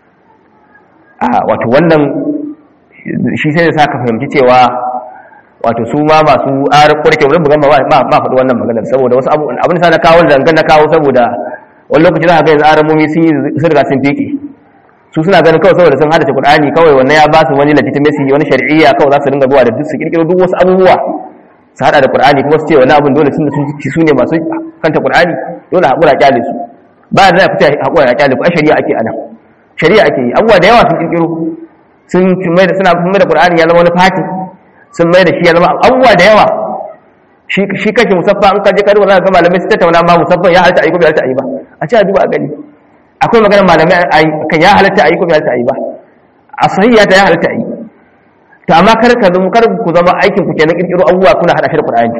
a wato wannan shi sai da saka fahimci cewa wato su ma masu arar kurke wurin bugan ba ba faɗi wannan maganar saboda wasu abu abin sa na kawo zangan na kawo saboda wani lokaci za ka ga yanzu aramomi sun yi sun riga sun fike su suna ganin kawai saboda sun hada Qur'ani kawai wannan ya ba su wani legitimacy wani shar'iyya kawai za su dinga zuwa da duk su kirkiro duk wasu abubuwa su hada da Qur'ani kuma su ce wani abin dole sun su ne masu kanta Qur'ani dole haƙura kyale su ba da fita haƙura kyale ku a shari'a ake anan shari'a ake yi abubuwa da yawa sun kirkiro sun mai da suna mai da Qur'ani ya zama wani fati sun mai da shi ya zama abubuwa da yawa shi kake musaffa an kaje karuwa za ka ga malamai su tattauna ma musaffa ya halatta a yi ko bai halatta a yi ba a ce a duba a gani akwai maganar malamai kan ya halatta a yi ko bai halatta a yi ba a sahiya ta ya halatta a yi to amma kar ka zama kar ku zama aikin ku kenan kirkiro abubuwa kuna hada shi da Qur'ani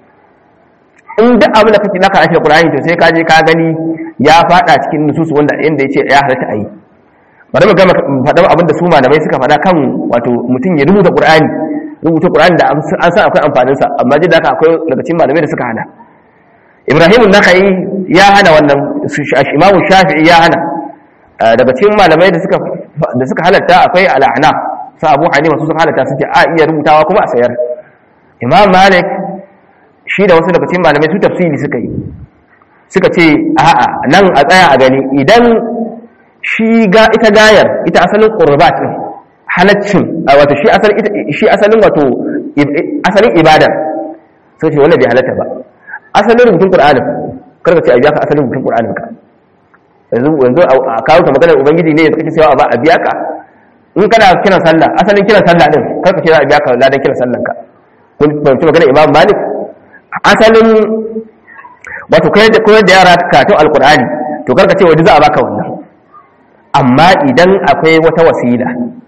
in duk abin da kake naka hada shi da Qur'ani to sai ka je ka gani ya fada cikin nususu wanda inda yace ya halatta a yi bari mu ga faɗa abin da su malamai suka faɗa kan wato mutum ya rubuta Qur'ani rubuta Qur'ani da an san akwai amfanin sa amma jin da haka akwai daga cikin malamai da suka hana ibrahim an-nakhai ya hana wannan imamu shafi'i ya hana daga cikin malamai da suka da suka halatta akwai al-ahna sa abu hanifa su suka halatta suke a iya rubutawa kuma a sayar imam malik shi da wasu daga cikin malamai su tafsiri suka yi suka ce a'a nan a tsaya a gani idan shi ga ita gayar ita asalin qurbat din halaccin wato shi asalin shi asalin wato asalin ibada sai ce wannan bai halatta ba asalin rubutun qur'anin karka ce a biya ka asalin rubutun qur'anin ka yanzu yanzu a kawo ka maganar ubangiji ne da kake cewa ba a biya ka in kana kiran sallah asalin kiran sallah din karka ce za a biya ka ladan kiran sallan ka kun fahimci maganar imam malik asalin wato koyar da yara karatun alkur'ani to karka ce waje za a baka wannan amma idan akwai wata wasila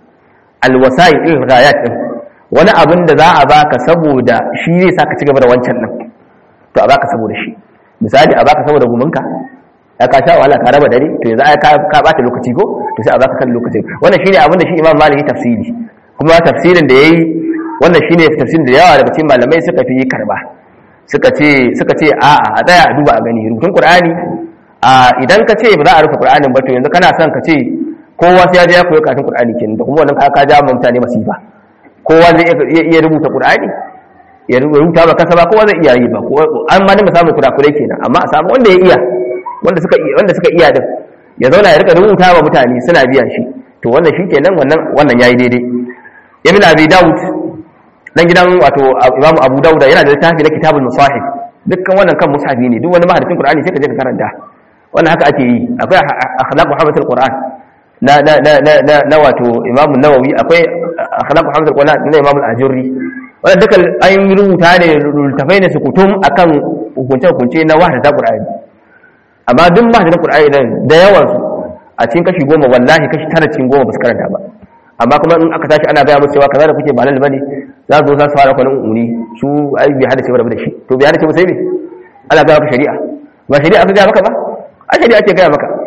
alwasai il ghayat din wani abin da za a baka saboda shi zai saka ci gaba da wancan din to a baka saboda shi misali a baka saboda guminka ya ka sha wahala ka raba dare to yanzu ai ka bata lokaci ko to sai a baka kan lokaci wannan shine abin da shi imam malik tafsiri kuma tafsirin da yayi wannan shine tafsirin da yawa daga cikin malamai suka fi karba suka ce suka ce a'a a tsaya a duba a gani rubutun qur'ani a idan ka ce ba za a rufe qur'anin ba to yanzu kana son ka ce kowa sai ya je ya koyi karatun qur'ani kenan da kuma wannan ka ja mutane masifa kowa zai iya rubuta qur'ani ya rubuta ba kasa ba kowa zai iya yi ba an ma dinga samun kurakurai kenan amma a samu wanda ya iya wanda suka iya wanda suka iya din ya zauna ya rika rubuta wa mutane suna biyan shi to wannan shi kenan wannan wannan yayi daidai ibn abi daud dan gidan wato imamu abu daud yana da littafi na kitabul musahif dukkan wannan kan mushafi ne duk wani mahaddin qur'ani sai ka je ka karanta wannan haka ake yi akwai akhlaq muhammadul qur'an na na na na na wato imamu nawawi akwai akhlaq muhammadul qur'an na imamu al-ajurri wannan dukkan an rubuta ne littafai ne su kutum akan hukunce hukunce na wahdata qur'ani amma duk mahaddin qur'ani dan da yawan su a cikin kashi goma wallahi kashi tara cikin goma ba su karanta ba amma kuma in aka tashi ana gaya musu cewa kaza da kuke ba halal bane za su zo za su fara kwanin umuni su ai bai hada cewa da shi to bai hada cewa sai me ana gaya maka shari'a ba shari'a aka gaya maka ba a shari'a ake gaya maka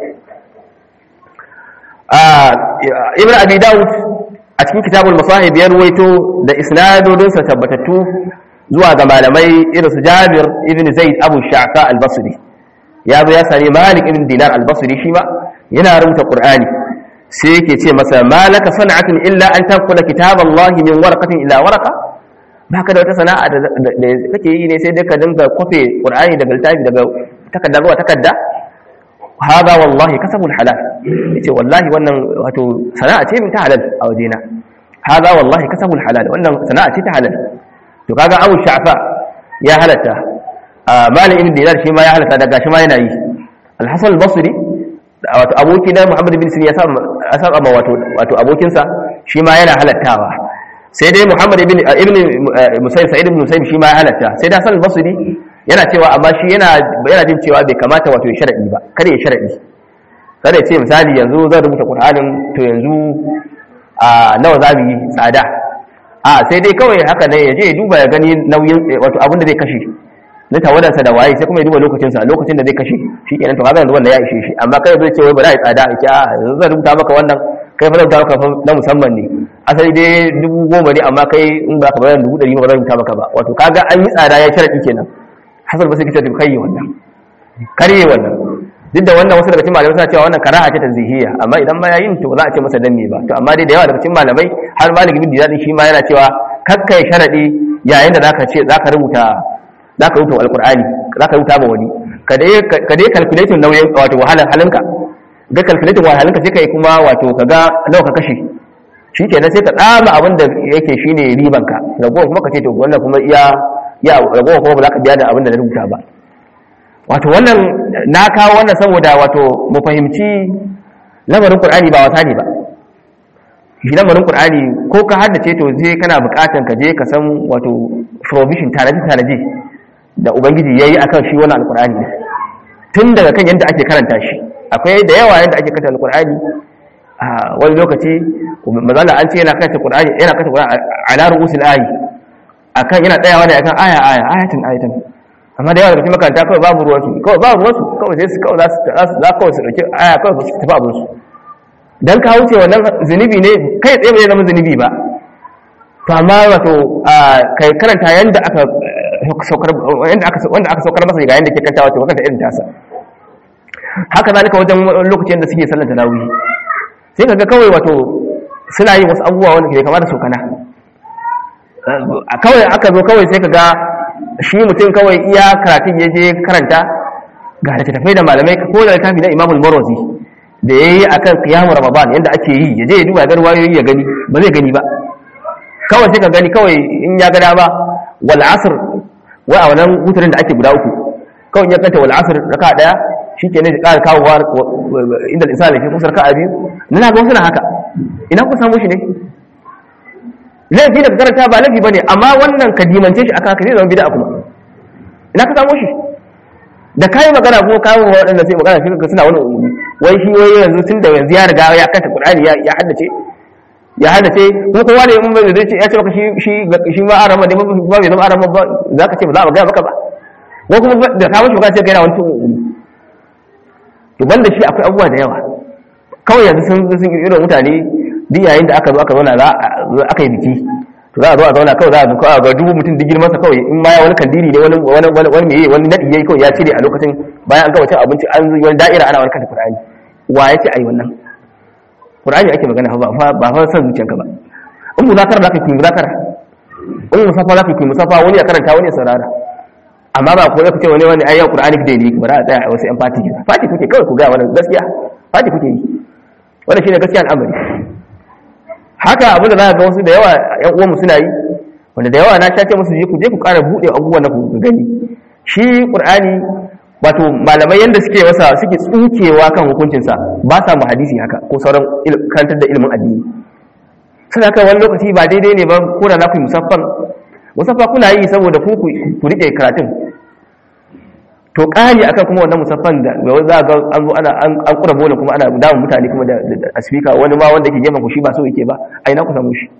a ibn abi daud a cikin kitabul masahib ya ruwaito da isnadodin sa tabbatattu zuwa ga malamai irin su jabir ibn zaid abu sha'fa al-basri ya zo ya sani malik ibn dinar al-basri shi ma yana rubuta qur'ani sai yake ce masa malaka sana'atun illa an tanqula kitaballahi min warqatin ila warqa baka da wata sana'a da kake yi ne sai dai ka dinga kofe qur'ani daga littafi daga takarda zuwa takarda hada wallahi kasabul halal yace wallahi wannan wato sana'a ce min ta halal a wajena hada wallahi kasabul halal wannan sana'a ce ta halal to kaga abu sha'fa ya halatta malik ibn dinar shi ma ya halatta daga shi ma yana yi al-hasan al-basri wato aboki na Muhammad bin Sirin ya saba ma wato wato abokinsa shi ma yana halattawa sai dai Muhammad ibn ibn Musayyib Sa'id ibn Musayyib shi ma ya halatta sai da Hasan al-Basri yana cewa amma shi yana yana jin cewa bai kamata wato ya sharadi ba kada ya sharadi kada ya ce misali yanzu zan rubuta Qur'anin to yanzu a nawa za mu yi tsada a sai dai kawai haka ne ya je ya duba ya gani nauyin wato abin da zai kashe na tawadarsa da waye sai kuma ya duba lokacinsa lokacin da zai kashe shi kenan to kaga yanzu wannan ya ishe shi amma kai zai ce wai ba za a yi tsada a ce a yanzu zan rubuta maka wannan kai fa zan rubuta maka na musamman ne asali dai dubu goma ne amma kai in ba ka bayar dubu ɗari ba zan rubuta maka ba wato kaga an yi tsada ya sharaɗi kenan hasal ba sai kice kai wannan karye wannan duk da wannan wasu daga cikin malamai suna cewa wannan karaha ce tanzihiyya amma idan ma yayin to ba za a ce masa dan me ba to amma dai da yawa daga cikin malamai har malik bin dinar shi ma yana cewa kakkai sharadi yayin da zaka ce zaka rubuta za ka rubuta alkur'ani za ka rubuta ba wani ka dai calculating nauyin wato wahalar halinka ga calculating wahalar halinka sai ka yi kuma wato ka ga nawa ka kashe shi ke sai ka tsama abin da yake shi ne ribanka ragowar kuma ka ce to wannan kuma iya ya ragowar kuma ba za ka biya da abin da na rubuta ba wato wannan na kawo wannan saboda wato mu fahimci lamarin qur'ani ba wasa ne ba shi lamarin qur'ani ko ka haddace to sai kana bukatan ka je ka san wato provision tanaji tanaji da ubangiji yayi akan shi wannan alqur'ani tun daga kan yadda ake karanta shi akwai da yawa yadda ake karanta alqur'ani a wani lokaci mazala an ce yana karanta qur'ani yana karanta qur'ani ala ru'usil ayi akan yana tsayawa ne akan aya aya ayatin ayatin amma da yawa daga cikin makaranta kawai babu ruwan su kawai babu ruwan su kawai sai su kawai za su za kawai su dauki aya kawai su tafi abin su dan ka wuce wannan zunubi ne kai tsaye bai zama zunubi ba to amma wato kai karanta yanda aka saukar wanda aka wanda aka saukar masa ga yanda ke kantawa to kanta irin tasa haka zalika wajen lokacin da suke sallar tarawih sai kaga kawai wato suna yin wasu abubuwa wanda ke kama da sokana a kawai aka zo kawai sai kaga shi mutum kawai iya karatun ya je karanta ga da tafai da malamai ko da littafi na imamul marwazi da ya yi a kan kiyamun ramadan yadda ake yi ya je ya duba gar wayoyi ya gani ba zai gani ba kawai sai ka gani kawai in ya gada ba wal asr wai a wannan hutarin da ake guda uku kawai ya kanta wal asr raka daya shike ne ƙara kawo wa inda isa da ke kusa raka biyu na ga wasu na haka ina ku samu shi ne laifi da ka karanta ba laifi bane amma wannan ka dimance shi aka haka zai zama bid'a kuma ina ka samu shi da kayi magana ko kawo waɗanda sai magana shi suna wani umumi wai shi wai yanzu tun da yanzu ya riga ya kanta qur'ani ya ya haddace ya haddace ko kowa ne mun bai zai ce ya ce maka shi shi shi ma arama ne ba bai zama arama ba zaka ce ba za a ga maka ba ko kuma da ka mishi magana sai kai na wani umumi to banda shi akwai abubuwa da yawa kawai yanzu sun sun irin mutane duk yayin da aka zo aka zauna za aka yi biki to za a zo a zauna kawai za a zo kawai ga dubu mutum digir masa kawai in ma ya wani kandiri ne wani wani wani wani meye wani nadi yayi kawai ya cire a lokacin bayan an gama cin abinci an zo wani da'ira ana wani kanta qur'ani wa ya ce ai wannan qur'ani ake magana ba fa ba fa san zuciyanka ba in muzakara za ka yi muzakara in musafa za ka yi musafa wani ya karanta wani ya saurara amma ba ko ce wani wani ayyan qur'ani da ne ba za a tsaya a wasu yan fati fati kuke kawai ku ga wannan gaskiya fati kuke yi wannan shine gaskiya al'amari haka abinda za ga wasu da yawa yan uwanmu suna yi wanda da yawa na shace musu je ku je ku ƙara buɗe abubuwan da ku gani shi qur'ani wato malamai yanda suke wasa suke tsukewa kan hukuncinsa ba sa mu hadisi haka ko sauran karantar da ilimin addini suna kan wani lokaci ba daidai ne ba ko da za ku yi musaffan musaffa kuna yi saboda ku ku riƙe karatun to ƙari akan kuma wannan musaffan da za ga an zo ana an kura bola kuma ana damun mutane kuma da speaker wani ma wanda yake gefen ku shi ba so yake ba ai na ku samu shi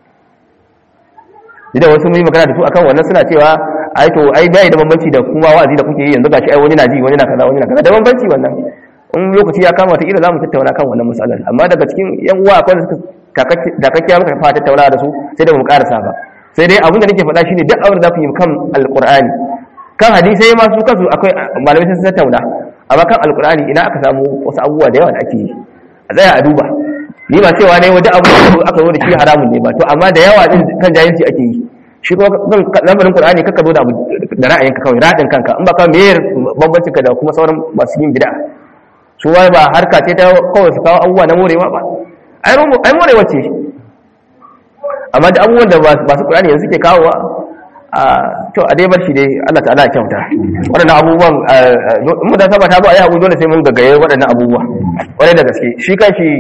idan wasu mun yi magana da su akan wannan suna cewa ai to ai bai da bambanci da kuma wa'azi da kuke yi yanzu gashi ai wani na ji wani na kaza wani na kaza da bambanci wannan in lokaci ya kama ta ila za mu tattauna kan wannan matsalar amma daga cikin yan uwa akwai da suka takakkiya muka fara tattauna da su sai da mu karasa ba sai dai abin da nake faɗa shine duk abin da za ku yi kan alqur'ani kan hadisai ma su kansu akwai malamai sun tattauna amma kan alqur'ani ina aka samu wasu abubuwa da yawa da ake yi a tsaya a duba ni ba cewa ne wajen abu da aka zo da shi haramun ne ba to amma da yawa din kan jahilci ake yi shi kuma kan lamarin qur'ani kaka zo da abu da ra'ayinka kawai radin kanka in ba ka me bambancin ka da kuma sauran masu yin bid'a su wai ba harka ce ta kawai su kawo abubuwa na morewa ba ai morewa ce amma da abubuwan da masu qur'ani yanzu suke kawowa to a dai bar shi dai Allah ta'ala ya kyauta waɗannan abubuwan in mu da saba ta zo a yi abu dole sai mun gaggaye waɗannan abubuwa wani da gaske shi kan shi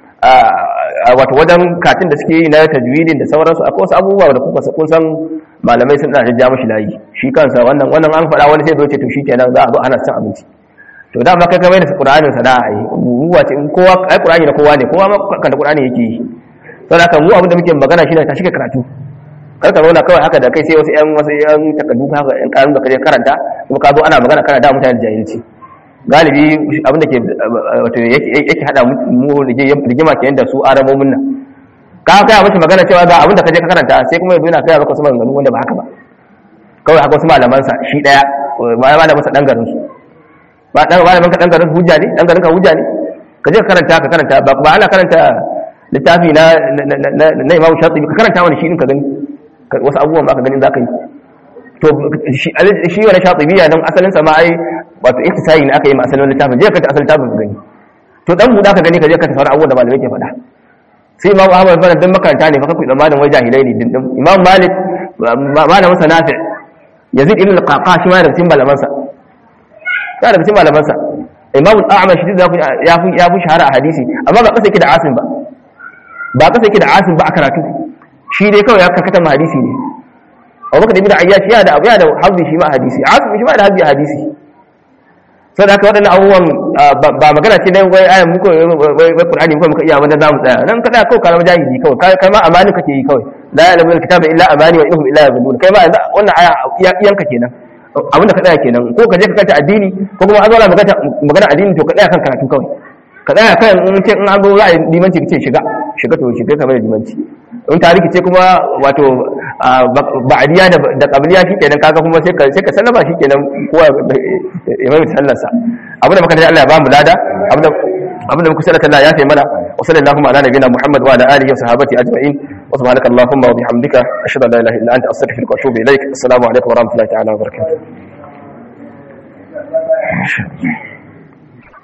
wato wajen katin da suke yi na tajwidin da sauransu akwai wasu abubuwa da kuka kun san malamai sun da ja mashi layi shi kansa wannan wannan an faɗa wani sai zo ce to shikenan za a zo ana cin abinci to da ma kai kai da Qur'anin sana'a yi abubuwa ce in kowa ai Qur'ani na kowa ne kowa ma kan da Qur'ani yake yi saboda haka mu abin da muke magana shine ta shike karatu kar ka zauna kawai haka da kai sai wasu yan wasu yan takardu haka yan karun da kaje karanta kuma ka zo ana magana kana da mutane da jahilci galibi abin da ke wato yake hada mu rigima ke da su aramomin nan ka kai musu magana cewa ga abin da kaje ka karanta sai kuma yanzu yana kai maka wasu maganganu wanda ba haka ba kawai haka wasu malaman sa shi daya ba malaman sa dan garin su ba dan malaman ka dan garin hujja ne dan garin ka hujja ne kaje ka karanta ka karanta ba ba ana karanta littafi na na Imam Shatibi ka karanta wani shi din ka gani wasu abubuwan ba ka ganin zaka yi to shi wani shatibiya dan asalin sa ma ai wato ihtisayi ne aka yi ma asalin littafin je ka ta asalin littafin ka gani to dan buda ka gani ka je ka tafi abubuwan da malamai ke faɗa sai imam ahmad bin dan makaranta ne fa kai tsammanin wai jahilai ne dindin imam malik malamin sa nafi yazid ibn al-qaqa shi ma da cikin malaman sa ya da cikin malaman sa imam al-a'mash shi ya fi ya fi shahara a hadisi amma ba kasa yake da asim ba ba kasa yake da asim ba a karatu shi dai kawai ya karkata ma hadisi ne abubakar ibn ayyash ya da abu ya da hazbi shi ma hadisi asim shi ma da hazbi hadisi sai da aka waɗannan abubuwan ba magana ce dan wai ayan muku wai qur'ani muku muka iya wanda zamu tsaya nan kada kawai kalmar jahili kawai kai ma amani kake yi kawai la ya'lamu al-kitaba illa amani wa innahum illa yadhunnun kai ma wannan aya iyanka kenan abin da ka tsaya kenan ko ka je ka kanta addini ko kuma an zo magana magana addini to ka tsaya kan karatu kawai ka tsaya kan in ce in an zo za a yi limanci ka ce shiga shiga to shiga kamar limanci in ta rikice kuma wato ba'diya da da qabliya shikenan kaga kuma sai ka sai ka sallama shikenan kowa imam sallarsa abin da muka da Allah ya ba mu lada abin da abin da muka sallata Allah ya fi mana wa sallallahu ala nabiyina Muhammad wa ala alihi wa sahbihi ajma'in wa subhanaka allahumma wa bihamdika ashhadu an la ilaha illa anta astaghfiruka wa atubu ilaik assalamu alaikum wa rahmatullahi ta'ala wa barakatuh